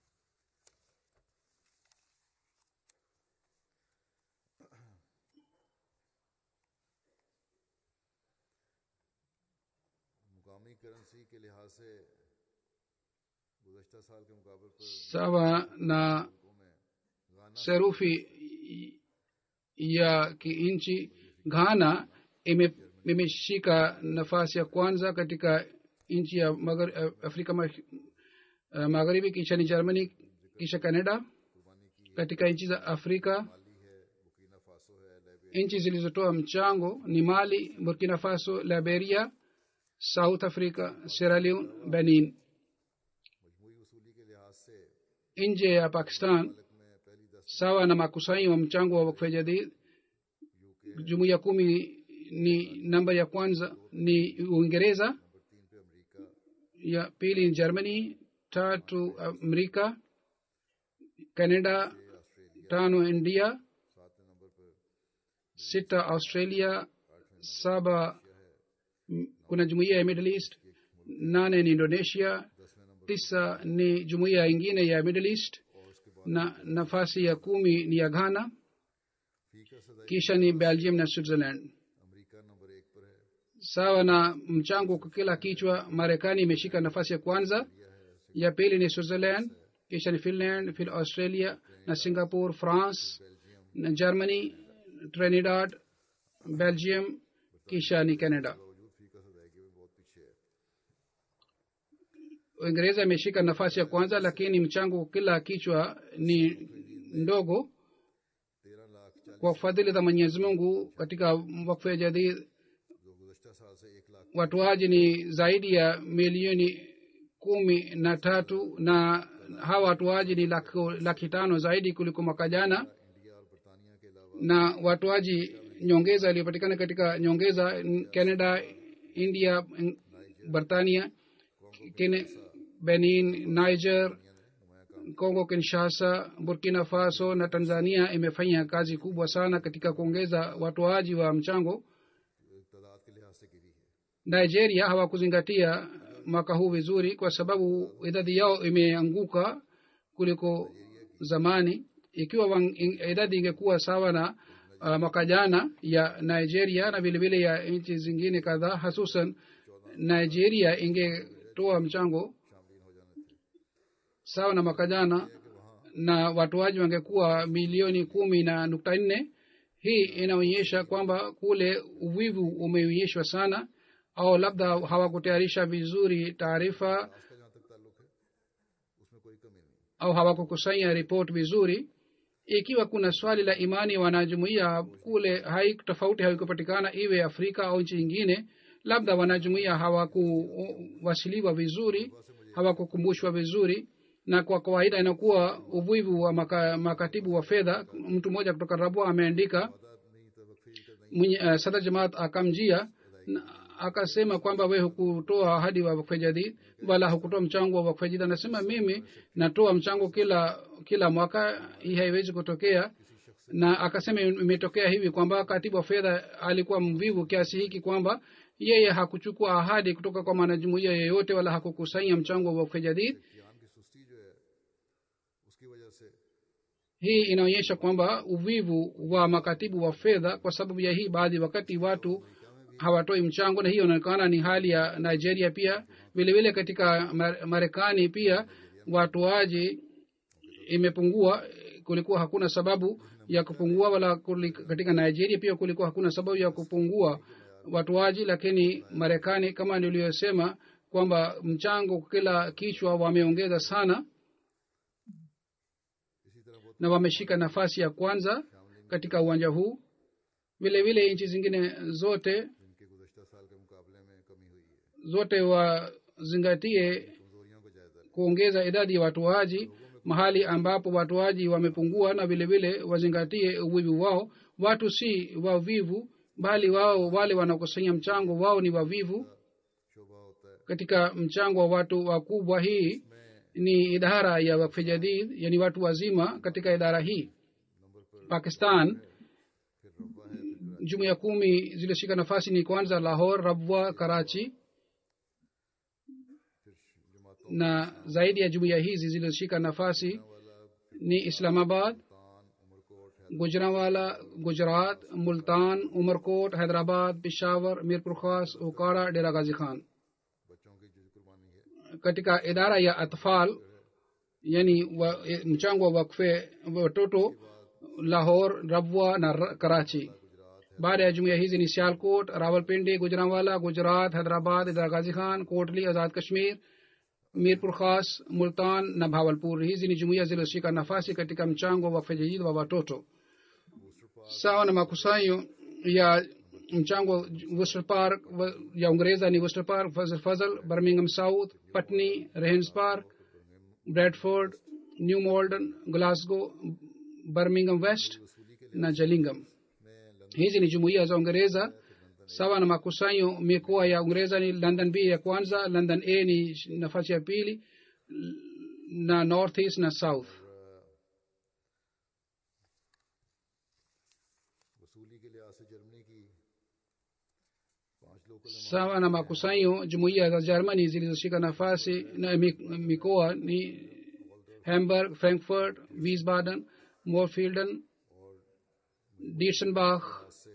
मुकामी करेंसी के लिहाज से गुजशत साल के मुकाबले पर sawa na मुल्कों में गाना serufi ya kinchi ghana ime- imeshika nafasi ya kwanza katika nchi ya maghar- eh, afrika Mash- eh, magharibi kisha ni germany kisha canada कुर्बानी की katika nchi za afrika माली है बुकीना फासो है Liberia nchi zilizotoa mchango ni mali burkina faso liberia south africa sierra leone benin मजमूई वसूली के लिहाज से nje ya pakistan मुल्क में पहली दस sawa na makusanyo wa mchango wa wakfe jadid UK jumuiya kumi ni namba ya kwanza ni uingereza नंबर तीन पे America ya pili ni germany tatu amerika canada Australia tano india सातवें नंबर पर sita australia saba m- kuna jumuiya ya middle east nane ni indonesia दसवें नंबर tisa ni jumuiya ingine ya middle east और उसके बाद na nafasi ya kumi ni ya ghana फीका सदाई kisha ni belgium na switzerland America नंबर एक पर है sawa na mchango kwa kila kichwa marekani imeshika nafasi ya kwanza ya pili ni switzerland kisha ni finland fil australia na singapore france na germany trinidad belgium kisha ni canada बावजूद फीका सदाई के भी बहुत पीछे है uingereza imeshika nafasi ya kwanza lakini mchango kwa kila kichwa ni ndogo तेरह लाख चालीस kwa fadhili za mwenyezi mungu katika wakfu ya jadid जो गुजशत साल से एक lakh watoaji ni zaidi ya milioni kumi na tatu na hawa watoaji ni laki, laki tano zaidi kuliko mwaka jana India और बरतानिया के अलावा na watoaji nyongeza iliyopatikana katika nyongeza n- canada india n- britania Kene, benin niger नुमाया काम congo kinshasa burkina faso na tanzania imefanya kazi kubwa sana katika kuongeza watoaji wa mchango तादाद के लिहाज से गिरी है nigeria hawakuzingatia mwaka huu vizuri kwa sababu idadi yao imeanguka kuliko zamani ikiwa wang, in, idadi ingekuwa sawa na uh, mwaka jana ya nigeria na vilevile ya nchi zingine kadhaa hasusan nigeria ingetoa mchango शामिल हो जाने थे sawa na mwaka jana na watoaji wangekuwa milioni kumi na nukta nne hii inaonyesha kwamba kule uvivu umeonyeshwa sana au labda hawakutayarisha vizuri taarifa उसका जहाँ तक ताल्लुक है उसमें कोई कमी नहीं au hawakukusanya ripoti vizuri ikiwa kuna swali la imani ya wanajumuia kule hai tofauti haikupatikana iwe afrika au nchi nyingine labda wanajumuia hawakuwasiliwa vizuri hawakukumbushwa vizuri na kwa kawaida inakuwa uvivu wa maka, makatibu wa fedha mtu mmoja kutoka rabwa ameandika mwenye uh, sada jamaat akamjia na akasema kwamba we hukutoa ahadi wa wakfe jadid wala hukutoa mchango wa wakfe jadid anasema mimi natoa mchango kila kila mwaka hii haiwezi kutokea na akasema imetokea hivi kwamba katibu wa fedha alikuwa mvivu kiasi hiki kwamba yeye hakuchukua ahadi kutoka kwa mwanajumuia yeyote wala hakukusanya mchango wa wakfe jadid ज्ञान की सुस्ती जो है उसकी वजह से hii inaonyesha kwamba uvivu wa makatibu wa fedha kwa sababu ya hii baadhi wakati watu hawatoi mchango na hiyo inaonekana ni hali ya nigeria pia vilevile katika Mar- marekani pia watoaji imepungua kulikuwa hakuna sababu ya kupungua wala kuli, katika nigeria pia kulikuwa hakuna sababu ya kupungua watoaji lakini marekani kama niliyosema kwamba mchango kila kichwa wameongeza sana इसी तरह बहुत na wameshika nafasi ya kwanza katika uwanja huu vile vile nchi zingine zote जिनके गुजशत साल के मुकाबले में कमी हुई है zote wazingatie कमजोरियों को जायजा लें। kuongeza idadi ya watoaji mahali ambapo watoaji wamepungua na vile vile wazingatie uvivu wao watu si wavivu bali wao wale wanaokusanya mchango wao ni wavivu शोभा होता है katika mchango wa watu wakubwa hii ni idara ya wakfe jadid yani watu wazima katika idara hii pakistan फिर रब्बा है फिर jumuiya kumi zilioshika nafasi ni kwanza lahor rabwa karachi फिर जमातों na zaidi ya jumuiya hizi zilizoshika nafasi वाला ni islamabad तान उमरकोट है गुजरावाला गुजरात मुल्तान उमरकोट हैदराबाद पिशावर मीरपुर खास उकाड़ा डेरा गाजी खान बच्चों की जो कुर्बानी है katika idara ya atfal yani wa, e, mchango wa wakfe watoto lahor rabwa na Ra- karachi baada ya jumuiya hizi ni sialkot rawalpindi gujranwala gujarat hyderabad idara gazi khan kotli azad kashmir mirpur khas multan na bhawalpur hizi ni jumuiya zilizoshika nafasi katika mchango wa wakfe jadid wa watoto sawa na makusanyo ya mchango Worcester Park wa- ya Uingereza ni Worcester Park, Fazal, Fazal Birmingham South, Putney, Regents Park, Bradford, New Malden, Glasgow, Birmingham West na Gillingham. Hizi ni jumuiya za Uingereza sawa na makusanyo mikoa ya Uingereza ni London B ya kwanza, London A ni nafasi ya pili na North East na South. वसूली के लिहाज से Germany की पांच local sawa na makusanyo jumuiya za germany zilizoshika nafasi na mi- mikoa ni hamburg frankfurt wiesbaden morfielden dietzenbach से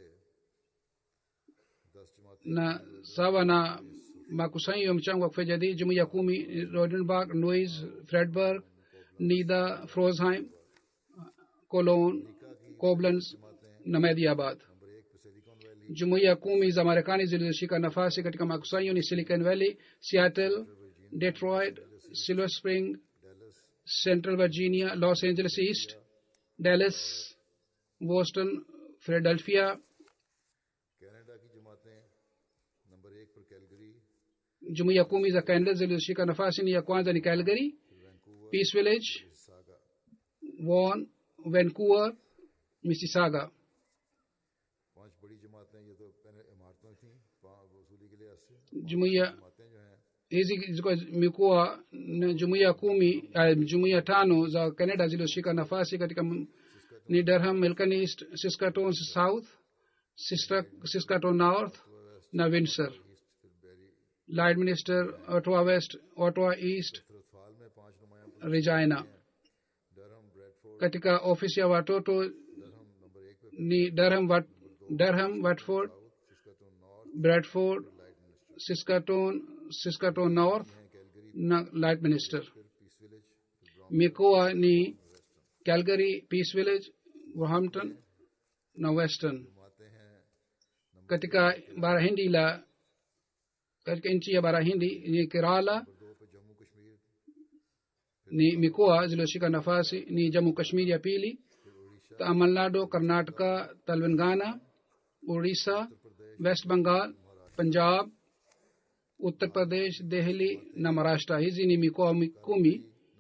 दस जमातें na sawa na makusanyo ya mchango wa kufejadi jumuiya kumi rodenburg nois fredberg nida frosheim cologne koblenz na mediabad number एक पे Silicon Valley jumuiya kumi za marekani zilizoshika nafasi katika makusanyo ni silicon valley seattle detroit silver spring central virginia los angeles east dallas boston philadelphia Canada की जमातें number एक पर Calgary jumuiya kumi za canada zilizoshika nafasi ni ya kwanza ni calgary peace village सागा vaughan vancouver mississauga पांच बड़ी जमातें ये तो पहले इमारतों थी पा- वसूली के लिहाज से jumuiya जमातें जो हैं hizi zilikuwa mikoa na jumuiya kumi uh, jumuiya tano za canada zilizoshika nafasi katika m- ni durham milton east saskatoon south Sister- saskatoon north na windsor Lloydminster, ottawa west ottawa east रथवाल में पांच नुमाया regina Durham Bradford katika ofisi ya watoto Durham number एक पे ni durham Wat, durham watford Saskatoon north bradford saskatoon saskatoon north na Lloydminster. फिर Peace Village फिर mikoa ni calgary peace village Roehampton na western जमातें हैं katika bara hindi la katika nchi ya bara hindi ni kerala दो पे जम्मू Kashmir ni mikoa zilizoshika nafasi ni jammu kashmir ya pili tamil nadu karnataka telangana orissa west bengal punjab uttar pradesh delhi na maharashtra hizi ni mikoa mi- kumi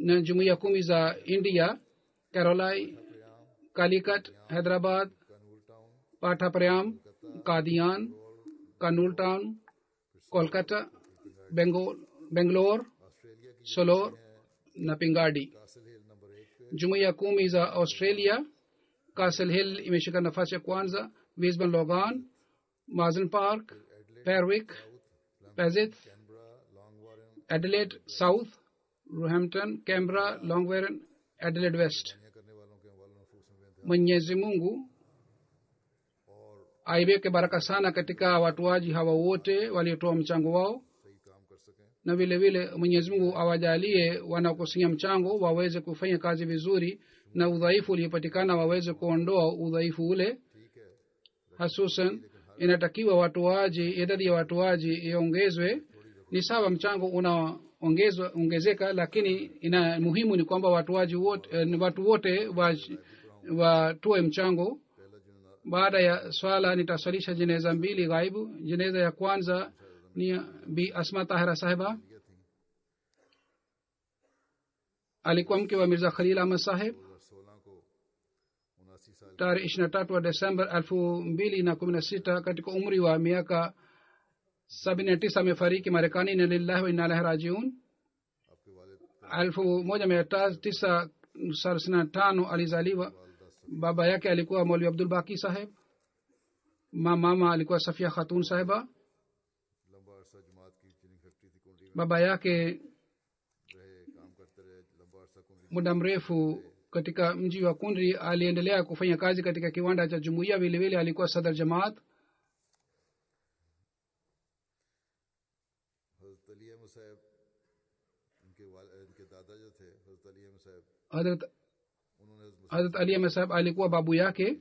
na jumuiya kumi za india carolai calicut hyderabad pathaprayam kadian kanul town kolkata bengal bengalore solor na pingadi jumuiya kumi za australia castle hill imeshika nafasi ya kwanza wisban logan mazen park perwick pezith adelaide south roehampton canberra longwarren adelaide west mwenyezi mungu aiweke baraka sana katika watuaji hawa wote waliotoa mchango wao na vile vile mwenyezi mungu awajalie wanakusanya mchango waweze kufanya kazi vizuri na udhaifu uliopatikana waweze kuondoa udhaifu ule hasusan inatakiwa watoaji idadi ya watoaji iongezwe ni sawa mchango unaongezwa ongezeka lakini ina muhimu ni kwamba watoaji wote eh, watu wote watoe mchango baada ya swala nitaswalisha jeneza mbili ghaibu jeneza ya kwanza ni bi asma tahira sahiba alikuwa mke wa mirza khalil ahmad saheb tarehe ishiri na tatu wa desemba elfu mbili na kumi na sita katika umri wa miaka sabini na tisa amefariki marekani na lillahi wa inalahi rajiun elfu moja mia tisa thelathini na tano alizaliwa baba yake alikuwa molvi abdul baki saheb mama alikuwa safia khatun sahiba baba yake muda mrefu katika mji wa kundri aliendelea kufanya kazi katika kiwanda cha jumuiya vilevile alikuwa sadar jamaat hadrat ali ahmed saheb alikuwa babu yake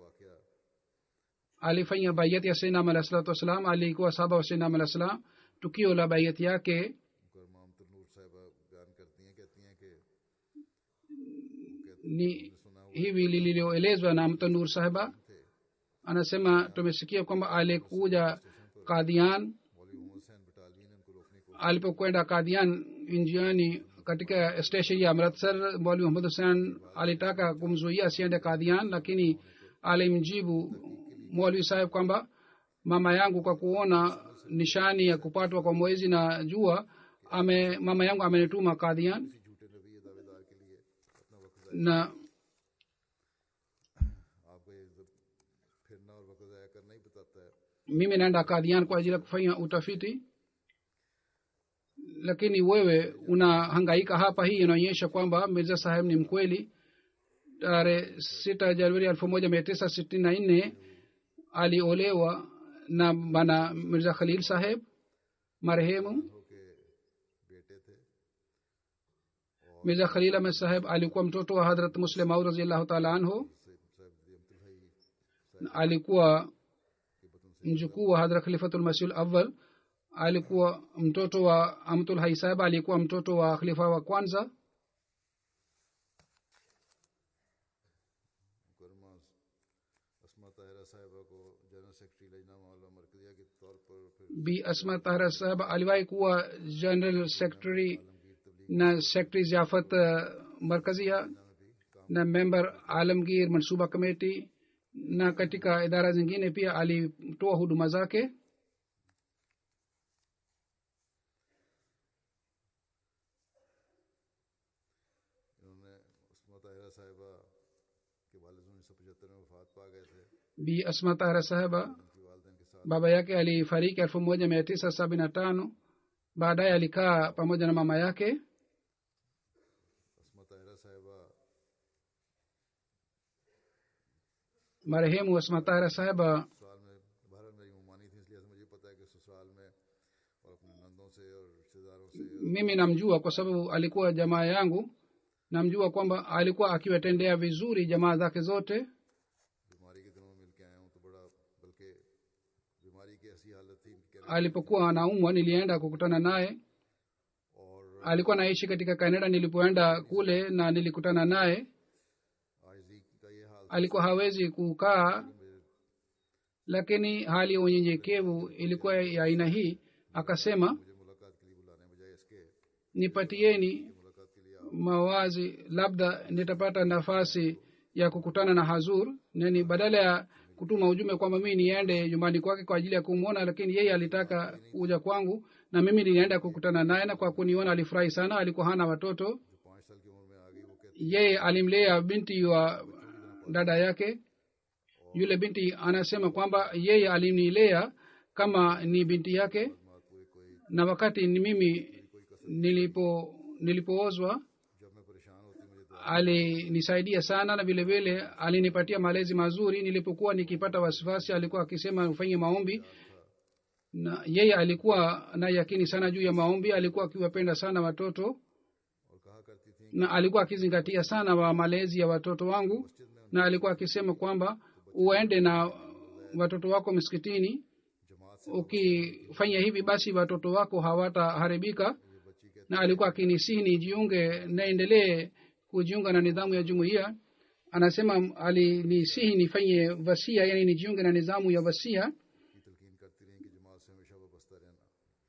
alifanya bayat ya sainam alah salatu wassalam alikuwa saba wa sainam alah salam tukio la bayat yake ni hivi lililoelezwa na mtanur sahiba anasema tumesikia kwamba alikuja kadhian alipokwenda kadhian njiani katika station ya amritsar mwali muhammad hussein alitaka kumzuia asiende kadhian lakini alimjibu mwalwi saheb kwamba mama yangu kwa kuona nishani ya kupatwa kwa mwezi na jua ame mama yangu amenituma kadhian na mimi naenda kadhian kwa ajili ya kufanya utafiti lakini wewe unahangaika hapa hii inaonyesha kwamba mirza saheb ni mkweli tarehe sita januari elfu moja mia tisa sitini na nne aliolewa na bana mirza khalil saheb marehemu mirza khalil ahmed saheb alikuwa mtoto wa hadrat muslim au raziallahu taala anhu alikuwa mjukuu wa hadrat khalifatulmasih awal alikuwa mtoto wa amtul hai saheb alikuwa mtoto wa khalifa wa kwanza bi asma tahra saheb aliwahi kuwa general secretary na secretary ziafat markazia na member alamgir mansuba committee na katika idara zingine pia alitoa huduma zake bi asma tahra saheba baba yake alifariki elfu moja mia tisa sabini na tano baadaye alikaa pamoja na mama yake marehemu asma tahra saheba mimi namjua kwa sababu alikuwa jamaa yangu namjua kwamba alikuwa akiwatendea vizuri jamaa zake zote alipokuwa anaumwa nilienda kukutana naye alikuwa naishi katika kanada nilipoenda kule na nilikutana naye alikuwa hawezi kukaa lakini hali ya unyenyekevu ilikuwa ya aina hii akasema nipatieni mawazi labda nitapata nafasi ya kukutana na hazur nani badala ya kutuma ujumbe kwamba mii niende nyumbani kwake kwa ajili ya kumwona lakini yeye alitaka kuja kwangu na mimi nilienda kukutana naye na kwa kuniona alifurahi sana alikuwa hana watoto जो पाँच साल की उम्र में आ गई वो कहती yeye alimlea binti wa dada yake yule binti anasema kwamba yeye alinilea kama ni binti yake माँ कोई कोई na wakati ni mimi nilipo nilipoozwa जब मैं परेशान होती मुझे दुआ alinisaidia sana na vile vile alinipatia malezi mazuri nilipokuwa nikipata wasiwasi alikuwa akisema ufanye maombi na yeye alikuwa na yakini sana juu ya maombi alikuwa akiwapenda sana watoto और कहा करती थी na alikuwa akizingatia sana wa malezi ya watoto wangu na alikuwa akisema kwamba uende na watoto wako msikitini जमात से ukifanya hivi basi watoto wako hawataharibika ये बच्ची कहती na alikuwa akinisihi nijiunge naendelee kujiunga na nidhamu ya jumuiya anasema alinisihi nifanye wasia yani nijiunge na nidhamu ya wasia की तलकीन करती रही कि जमात से हमेशा वाबस्ता रहना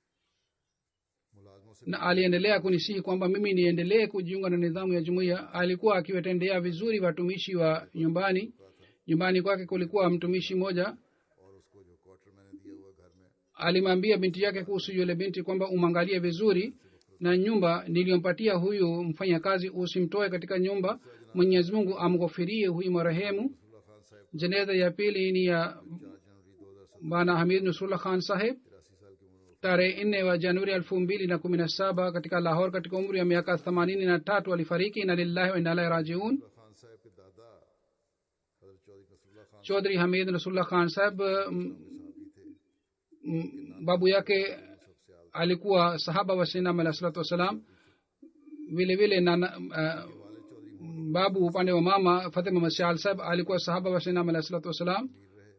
मुलाजमों से na aliendelea kunisihi kwamba mimi niendelee kujiunga na nidhamu ya jumuiya alikuwa akiwatendea vizuri watumishi wa nyumbani nyumbani kwake kulikuwa mtumishi mmoja और उसको जो क्वार्टर मैंने दिया हुआ घर में alimwambia binti yake kuhusu yule binti kwamba umwangalie vizuri na nyumba niliyompatia huyu mfanyakazi usimtoe katika nyumba mwenyezi mungu amghofirie huyu marehemu रसूलुल्लाह खान साहब jeneza ya pili ni ya चार जनवरी दो हजार bwana hamid nusrullah khan saheb तिरासी साल की उम्र में tarehe nne wa januari elfu mbili na kumi na saba katika lahor katika umri wa miaka themanini na tatu alifariki na lillahi wa inalahi rajiun रसूलुल्लाह खान साहब के दादा हजरत Chaudhry Nasrullah Khan chaudhri hamid nusrullah khan saheb mm, साहब भी थे mm, babu yake सबसे आल alikuwa sahaba wa sinam alah salatu wassalam vile vile na na- uh, babu upande wa mama fatima masial saheb alikuwa sahaba wa sinam alah salatu wassalam Mir रहे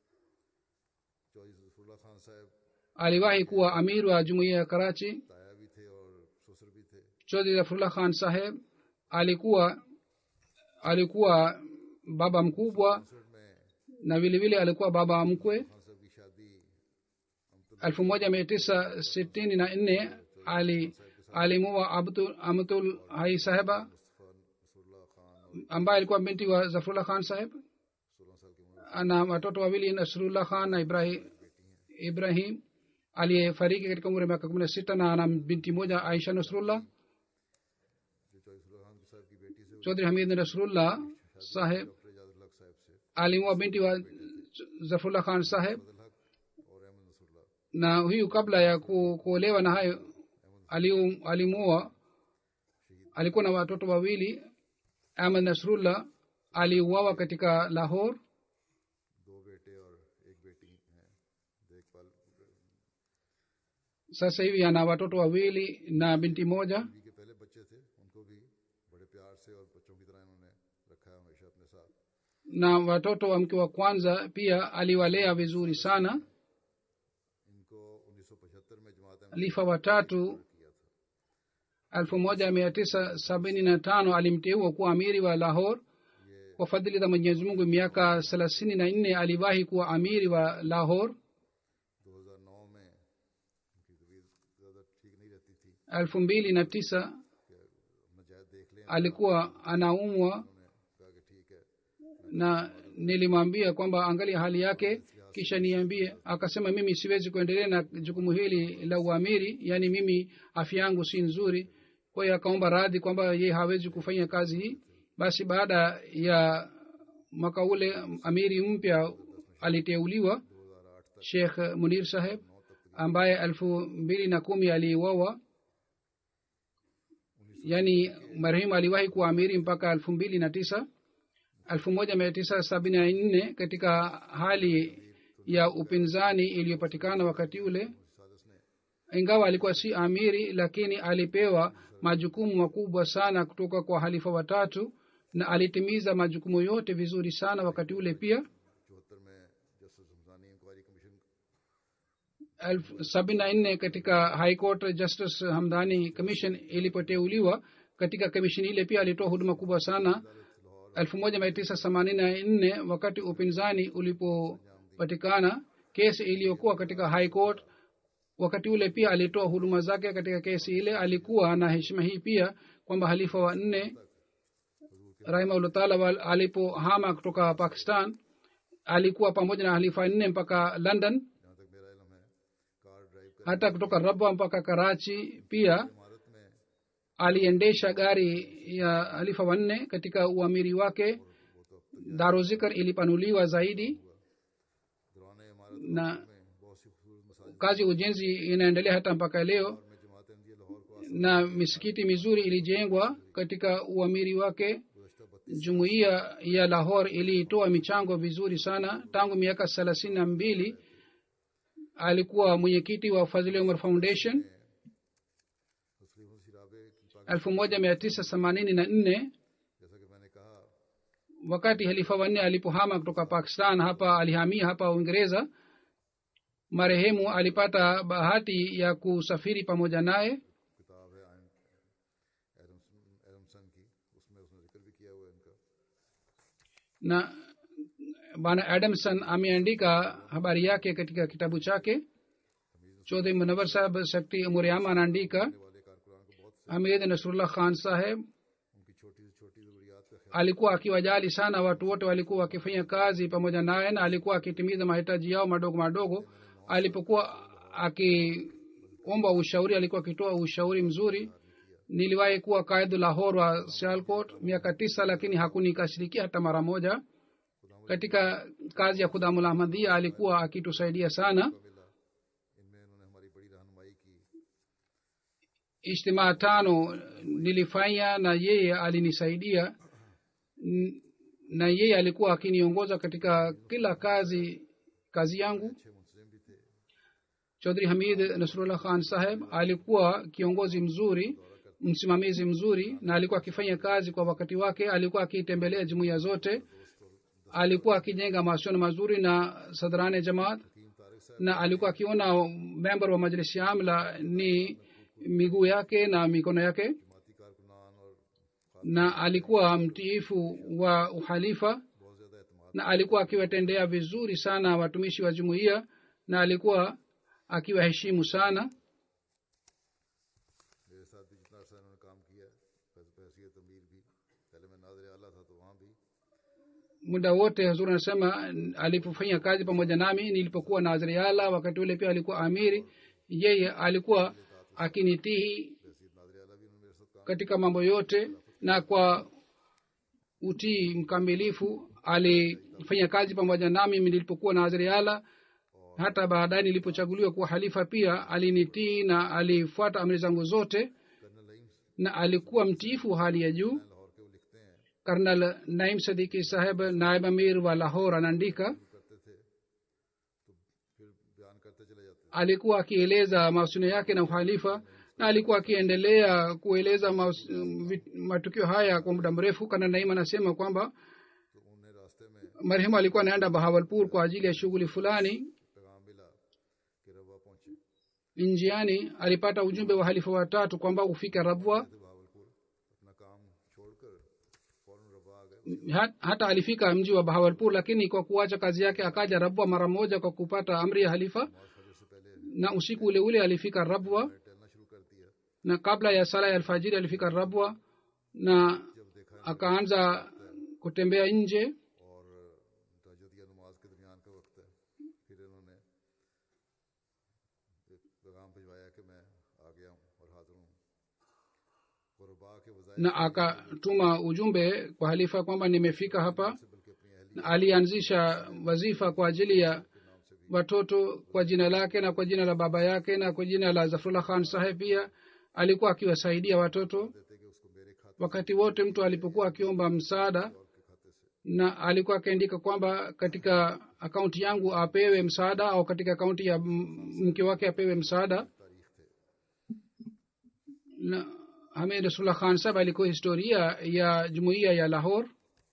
चौधरी नसरुल्लाह खान साहब aliwahi kuwa amir wa jumuiya ya karachi ताया भी थे और ससुर भी थे chodhri zafrullah khan saheb alikuwa alikuwa baba mkubwa ससुर में na vile vile alikuwa baba mkwe Khan साहब की शादी elfu moja mia tisa sitini na nne ali alimua abdul amtul hai saheba Mustafa Nasrullah Khan और ambaye alikuwa binti wa zafrullah khan saheb सोलह साल की उम्र ana watoto wawili nasrullah khan na ibrahim ibrahim aliyefariki katika umri wa miaka kumi na sita na ana binti moja aisha nasrullah जो चौधरी नसरुल्लाह खान साहब की बेटी से chodhri hamid nasrullah saheb doctor Ijazul Haq साहब से alimua binti wa zafrullah khan saheb Fazal Haq और Ahmad Nasrullah na huyu kabla ya ku, kuolewa na hayo aliu- alimuoa alikuwa na watoto wawili ahmad nasrullah aliuawa katika lahor दो बेटे और एक बेटी हैं देखभाल sasa hivi ana watoto wawili na binti moja बीवी के पहले बच्चे थे उनको भी बड़े प्यार से और बच्चों की तरह इन्होंने रखा है हमेशा अपने साथ na watoto wa mke wa kwanza pia aliwalea vizuri sana इनको 1975 में जमात अहमद lifa watatu किया था elfu moja mia tisa sabini na tano alimteua kuwa amiri wa lahor kwa fadhili za mwenyezi mungu miaka thelathini na nne aliwahi kuwa amiri wa lahor 2009 में उनकी तबीयत ज़्यादा ठीक नहीं रहती थी elfu mbili na tisa मजायद देख लें alikuwa anaumwa उन्होंने कहा कि ठीक है na nilimwambia kwamba angalia hali yake kisha niambie akasema mimi siwezi kuendelea na jukumu hili la uamiri yaani mimi afya yangu si nzuri kwa hiyo akaomba radhi kwamba ye hawezi kufanya kazi hii basi baada ya mwaka ule amiri mpya aliteuliwa 2008 तक shekh munir saheb ambaye elfu mbili na kumi aliuawa yaani marehemu aliwahi kuwa amiri mpaka elfu mbili na tisa elfu moja mia tisa sabini na nne katika hali ya upinzani iliyopatikana wakati ule सादस ने ingawa alikuwa si amiri lakini alipewa majukumu makubwa sana kutoka kwa halifa watatu na alitimiza majukumu yote vizuri sana wakati ule pia चौहत्तर में justice Hamdani inquiry commission elfu sabini na nne katika high court justice hamdani commission ilipoteuliwa katika commission ile pia alitoa huduma kubwa sana elfu moja mia tisa themanini na nne wakati upinzani ulipopatikana kesi iliyokuwa katika high court wakati ule pia alitoa huduma zake katika kesi ile alikuwa na heshima hii pia kwa kwamba halifa wa nne rahimahullah taala alipohama kutoka pakistan alikuwa pamoja na halifa nne mpaka london जहाँ तक मेरा इलम है car drive कर hata kutoka rabwa mpaka karachi pia इमारत में aliendesha gari ya halifa wanne katika uamiri wake daruzikar ilipanuliwa zaidi दौरान इमारत na में बहुत सी खूबसूरत मसाजिद kazi ya ujenzi inaendelea hata mpaka leo में जमात अहमदिया लाहौर को na misikiti mizuri ilijengwa katika uamiri wake गुजशत बत्तीस jumuiya ya lahor iliitoa michango vizuri sana tangu miaka thelathini na mbili alikuwa mwenyekiti wa fadhili umar foundation तस्लीम सिराबे की पाक elfu moja mia tisa themanini na nne जैसा कि मैंने कहा wakati halifa wanne alipohama kutoka pakistan hapa alihamia hapa uingereza marehemu alipata bahati ya kusafiri pamoja naye किताब है आयन एडम्सन एडमसन की उसमें उसने जिक्र भी किया हुआ है इनका na bwana adamson ameandika habari yake katika kitabu chake chodhe munawar sahab sekti muriama anaandika वाले कारकुरान को बहुत hamid nasrullah khan saheb उनकी छोटी से छोटी जरूरियात का ख्याल alikuwa akiwajali sana watu wote walikuwa wakifanya kazi pamoja naye na alikuwa akitimiza mahitaji yao madogo madogo alipokuwa akiomba ushauri alikuwa akitoa ushauri mzuri niliwahi kuwa kaidu lahor wa sialkot miaka tisa lakini hakunikashirikia hata mara moja katika kazi ya khudamul ahmadhia alikuwa akitusaidia sana मिला इनमें इन्होंने हमारी बड़ी रहनुमाई की ijtimaa tano nilifanya na yeye alinisaidia N- na yeye alikuwa akiniongoza katika kila kazi kazi yangu अच्छे मुंतजिम भी थे chaudhri hamid nasrullah khan saheb alikuwa kiongozi mzuri msimamizi mzuri na alikuwa akifanya kazi kwa wakati wake alikuwa akitembelea jumuiya zote alikuwa akijenga mahusiano mazuri na sadrane jamaat हकीम तारिक साहब na alikuwa akiona member wa majlisi ya amla ni miguu yake na mikono yake जमाती कारकुनान और na alikuwa mtiifu wa uhalifa बहुत ज्यादा एतमाद na alikuwa akiwatendea vizuri sana watumishi wa jumuiya na alikuwa akiwaheshimu sana मेरे साथ भी जितना अर्सा इन्होंने काम किया हैसियत अमीर भी पहले मैं नाजर आला था तो वहाँ भी muda wote hazur anasema alipofanya kazi pamoja nami nilipokuwa nazriala wakati ule pia alikuwa amiri yeye alikuwa akinitihi हैसियत नाजर आला भी उन्होंने मेरे साथ काम katika mambo yote na kwa utii mkamilifu alifanya kazi pamoja nami nilipokuwa nazriala hata baadaye nilipochaguliwa kuwa halifa pia alinitii na alifuata amri zangu zote colonel Naeem na alikuwa mtiifu hali ya juu Lahore के वो लिखते हैं karnal naim sadiki saheb naib amir wa lahor anaandika करते थे तो फिर बयान करते चले जाते alikuwa akieleza mahusiano yake na uhalifa na alikuwa akiendelea kueleza maus- vit- matukio haya kwa muda mrefu kana naim anasema kwamba तो उन्हें रास्ते में marehemu alikuwa anaenda bahawalpur kwa ajili ya shughuli fulani पैगाम मिला कि रवा पहुंचे njiani alipata ujumbe wa halifa watatu kwamba ufike rabwa थे बहावलपुर अपना काम छोड़कर फौरन रवा आ गए Ha- hata alifika mji wa bahawalpur lakini kwa kuacha kazi yake akaja rabwa mara moja kwa kupata amri ya halifa नमाज फजर से पहले na usiku ule ule alifika rabwa टहलना शुरू कर दिया na kabla ya sala ya alfajiri alifika rabwa na जब देखा akaanza kutembea nje और तहजद या नमाज के दरमियान का वक्त है फिर इन्होंने एक पैगाम भिजवाया कि मैं आ गया हूँ और हाजिर हूँ गुरबा के वजाय na akatuma ujumbe kwa halifa kwamba nimefika hapa से बल्कि अपनी अहली na alianzisha wazifa kwa ajili ya watoto kwa jina lake na kwa jina la baba yake na kwa jina la zafrullah khan saheb pia alikuwa akiwasaidia watoto देते कि उसको मेरे खाते wakati wote mtu alipokuwa akiomba msaada और के खाते से na alikuwa akiandika kwamba katika akaunti yangu apewe msaada au katika akaunti ya m- mke wake apewe msaada तारीख थे na hamid rasulullah khan saheb alikuwa historia ya jumuiya ya lahor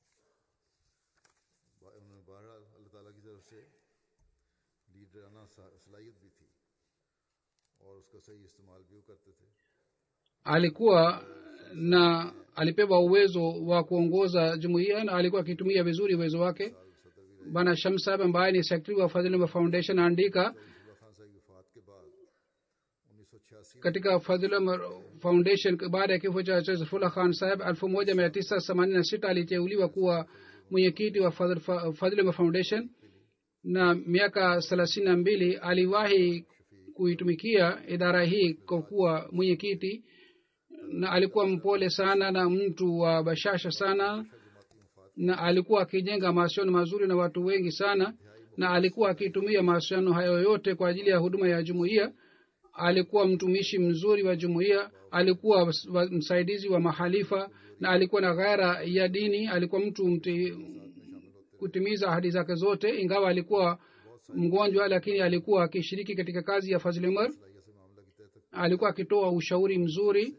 बा- उन्होंने बहरहाल अल्लाह ताला की तरफ से लीडराना सा- सलाहियत भी थी और उसका सही इस्तेमाल भी वो करते थे alikuwa na alipewa uwezo wa kuongoza jumuiya na alikuwa akitumia vizuri uwezo wake bana shamsab ambaye ni sekretari wa fadhili wa foundation anaandika Abdullah खान साहब की वफात के बाद उन्नीस सौ छियासी katika fadhila foundation baada ya kifo cha safullah khan saheb elfu moja mia tisa themanini na sita aliteuliwa kuwa mwenyekiti wa fadhilma foundation na miaka thelathini na mbili aliwahi kuitumikia idara hii kwa kuwa mwenyekiti na alikuwa mpole sana na mtu wa bashasha sana na alikuwa akijenga mahusiano mazuri na watu wengi sana na alikuwa akitumia mahusiano hayo yote kwa ajili ya huduma ya jumuiya alikuwa mtumishi mzuri wa jumuiya alikuwa msaidizi wa mahalifa na alikuwa na ghaira ya dini alikuwa mtu mti, kutimiza ahadi zake zote ingawa alikuwa mgonjwa lakini alikuwa akishiriki katika kazi ya fazil umar alikuwa akitoa ushauri mzuri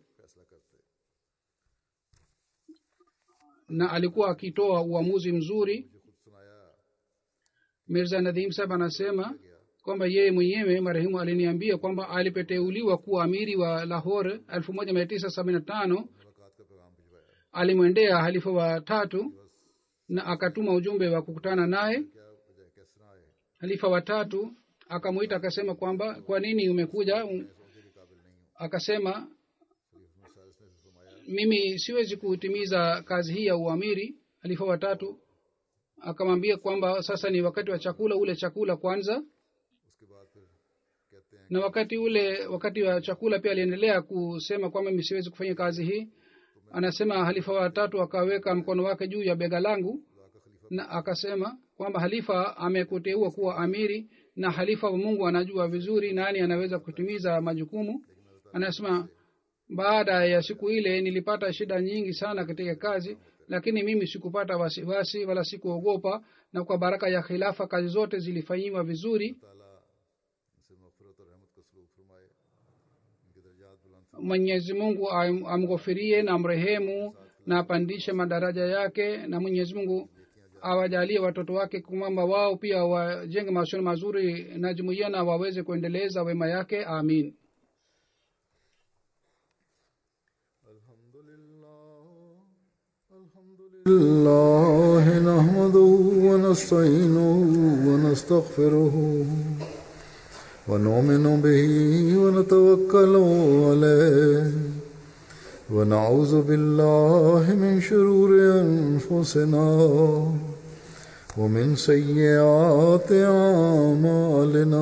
na alikuwa akitoa uamuzi mzuri mirza nadhim sahab anasema kwamba yeye mwenyewe marehemu aliniambia kwamba alipoteuliwa kuwa amiri wa lahore elfu moja mia tisa sabini na tano alimwendea halifa wa tatu na akatuma ujumbe wa kukutana naye halifa wa tatu akamwita akasema kwamba kwa nini umekuja akasema mimi siwezi kutimiza kazi hii ya uamiri halifa wa tatu akamwambia kwamba sasa ni wakati wa chakula ule chakula kwanza na wakati ule wakati wa chakula pia aliendelea kusema kwamba mi siwezi kufanya kazi hii anasema halifa watatu akaweka mkono wake juu ya bega langu na akasema kwamba halifa amekuteua kuwa amiri na halifa wa mungu anajua vizuri nani anaweza kutimiza majukumu anasema baada ya siku ile nilipata shida nyingi sana katika kazi lakini mimi sikupata wasiwasi wala sikuogopa na kwa baraka ya khilafa kazi zote zilifanyiwa vizuri mwenyezi mungu amghofirie na mrehemu na apandishe madaraja yake na mwenyezi mungu awajalie watoto wake kwamba wao pia wajenge mahusiano mazuri na jumuiya na waweze kuendeleza wema yake amin الله نحمده ونستعينه ونستغفره ونؤمن به ونتوكل عليه ونعوذ بالله من شرور أنفسنا ومن سيئات أعمالنا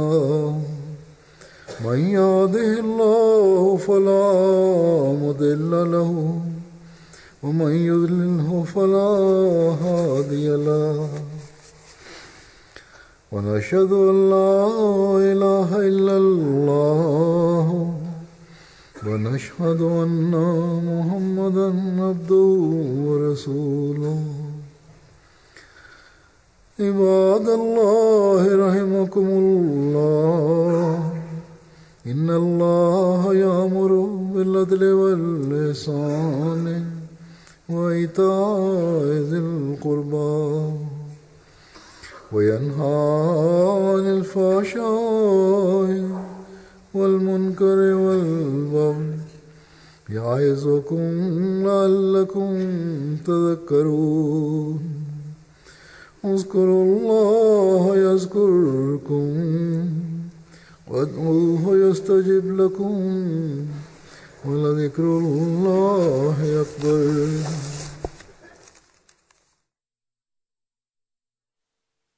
من يهده الله فلا مضل له ومن يضلله فلا هادي له ونشهد ان لا اله الا الله ونشهد ان محمدا عبده ورسوله عباد الله رحمكم الله ان الله يامر بالعدل واللسان وإيتاء ذي القربى وينهى عن الفحشاء والمنكر والبغي يعظكم لعلكم تذكرون اذكروا الله يذكركم وادعوه يستجب لكم ولذكر الله أكبر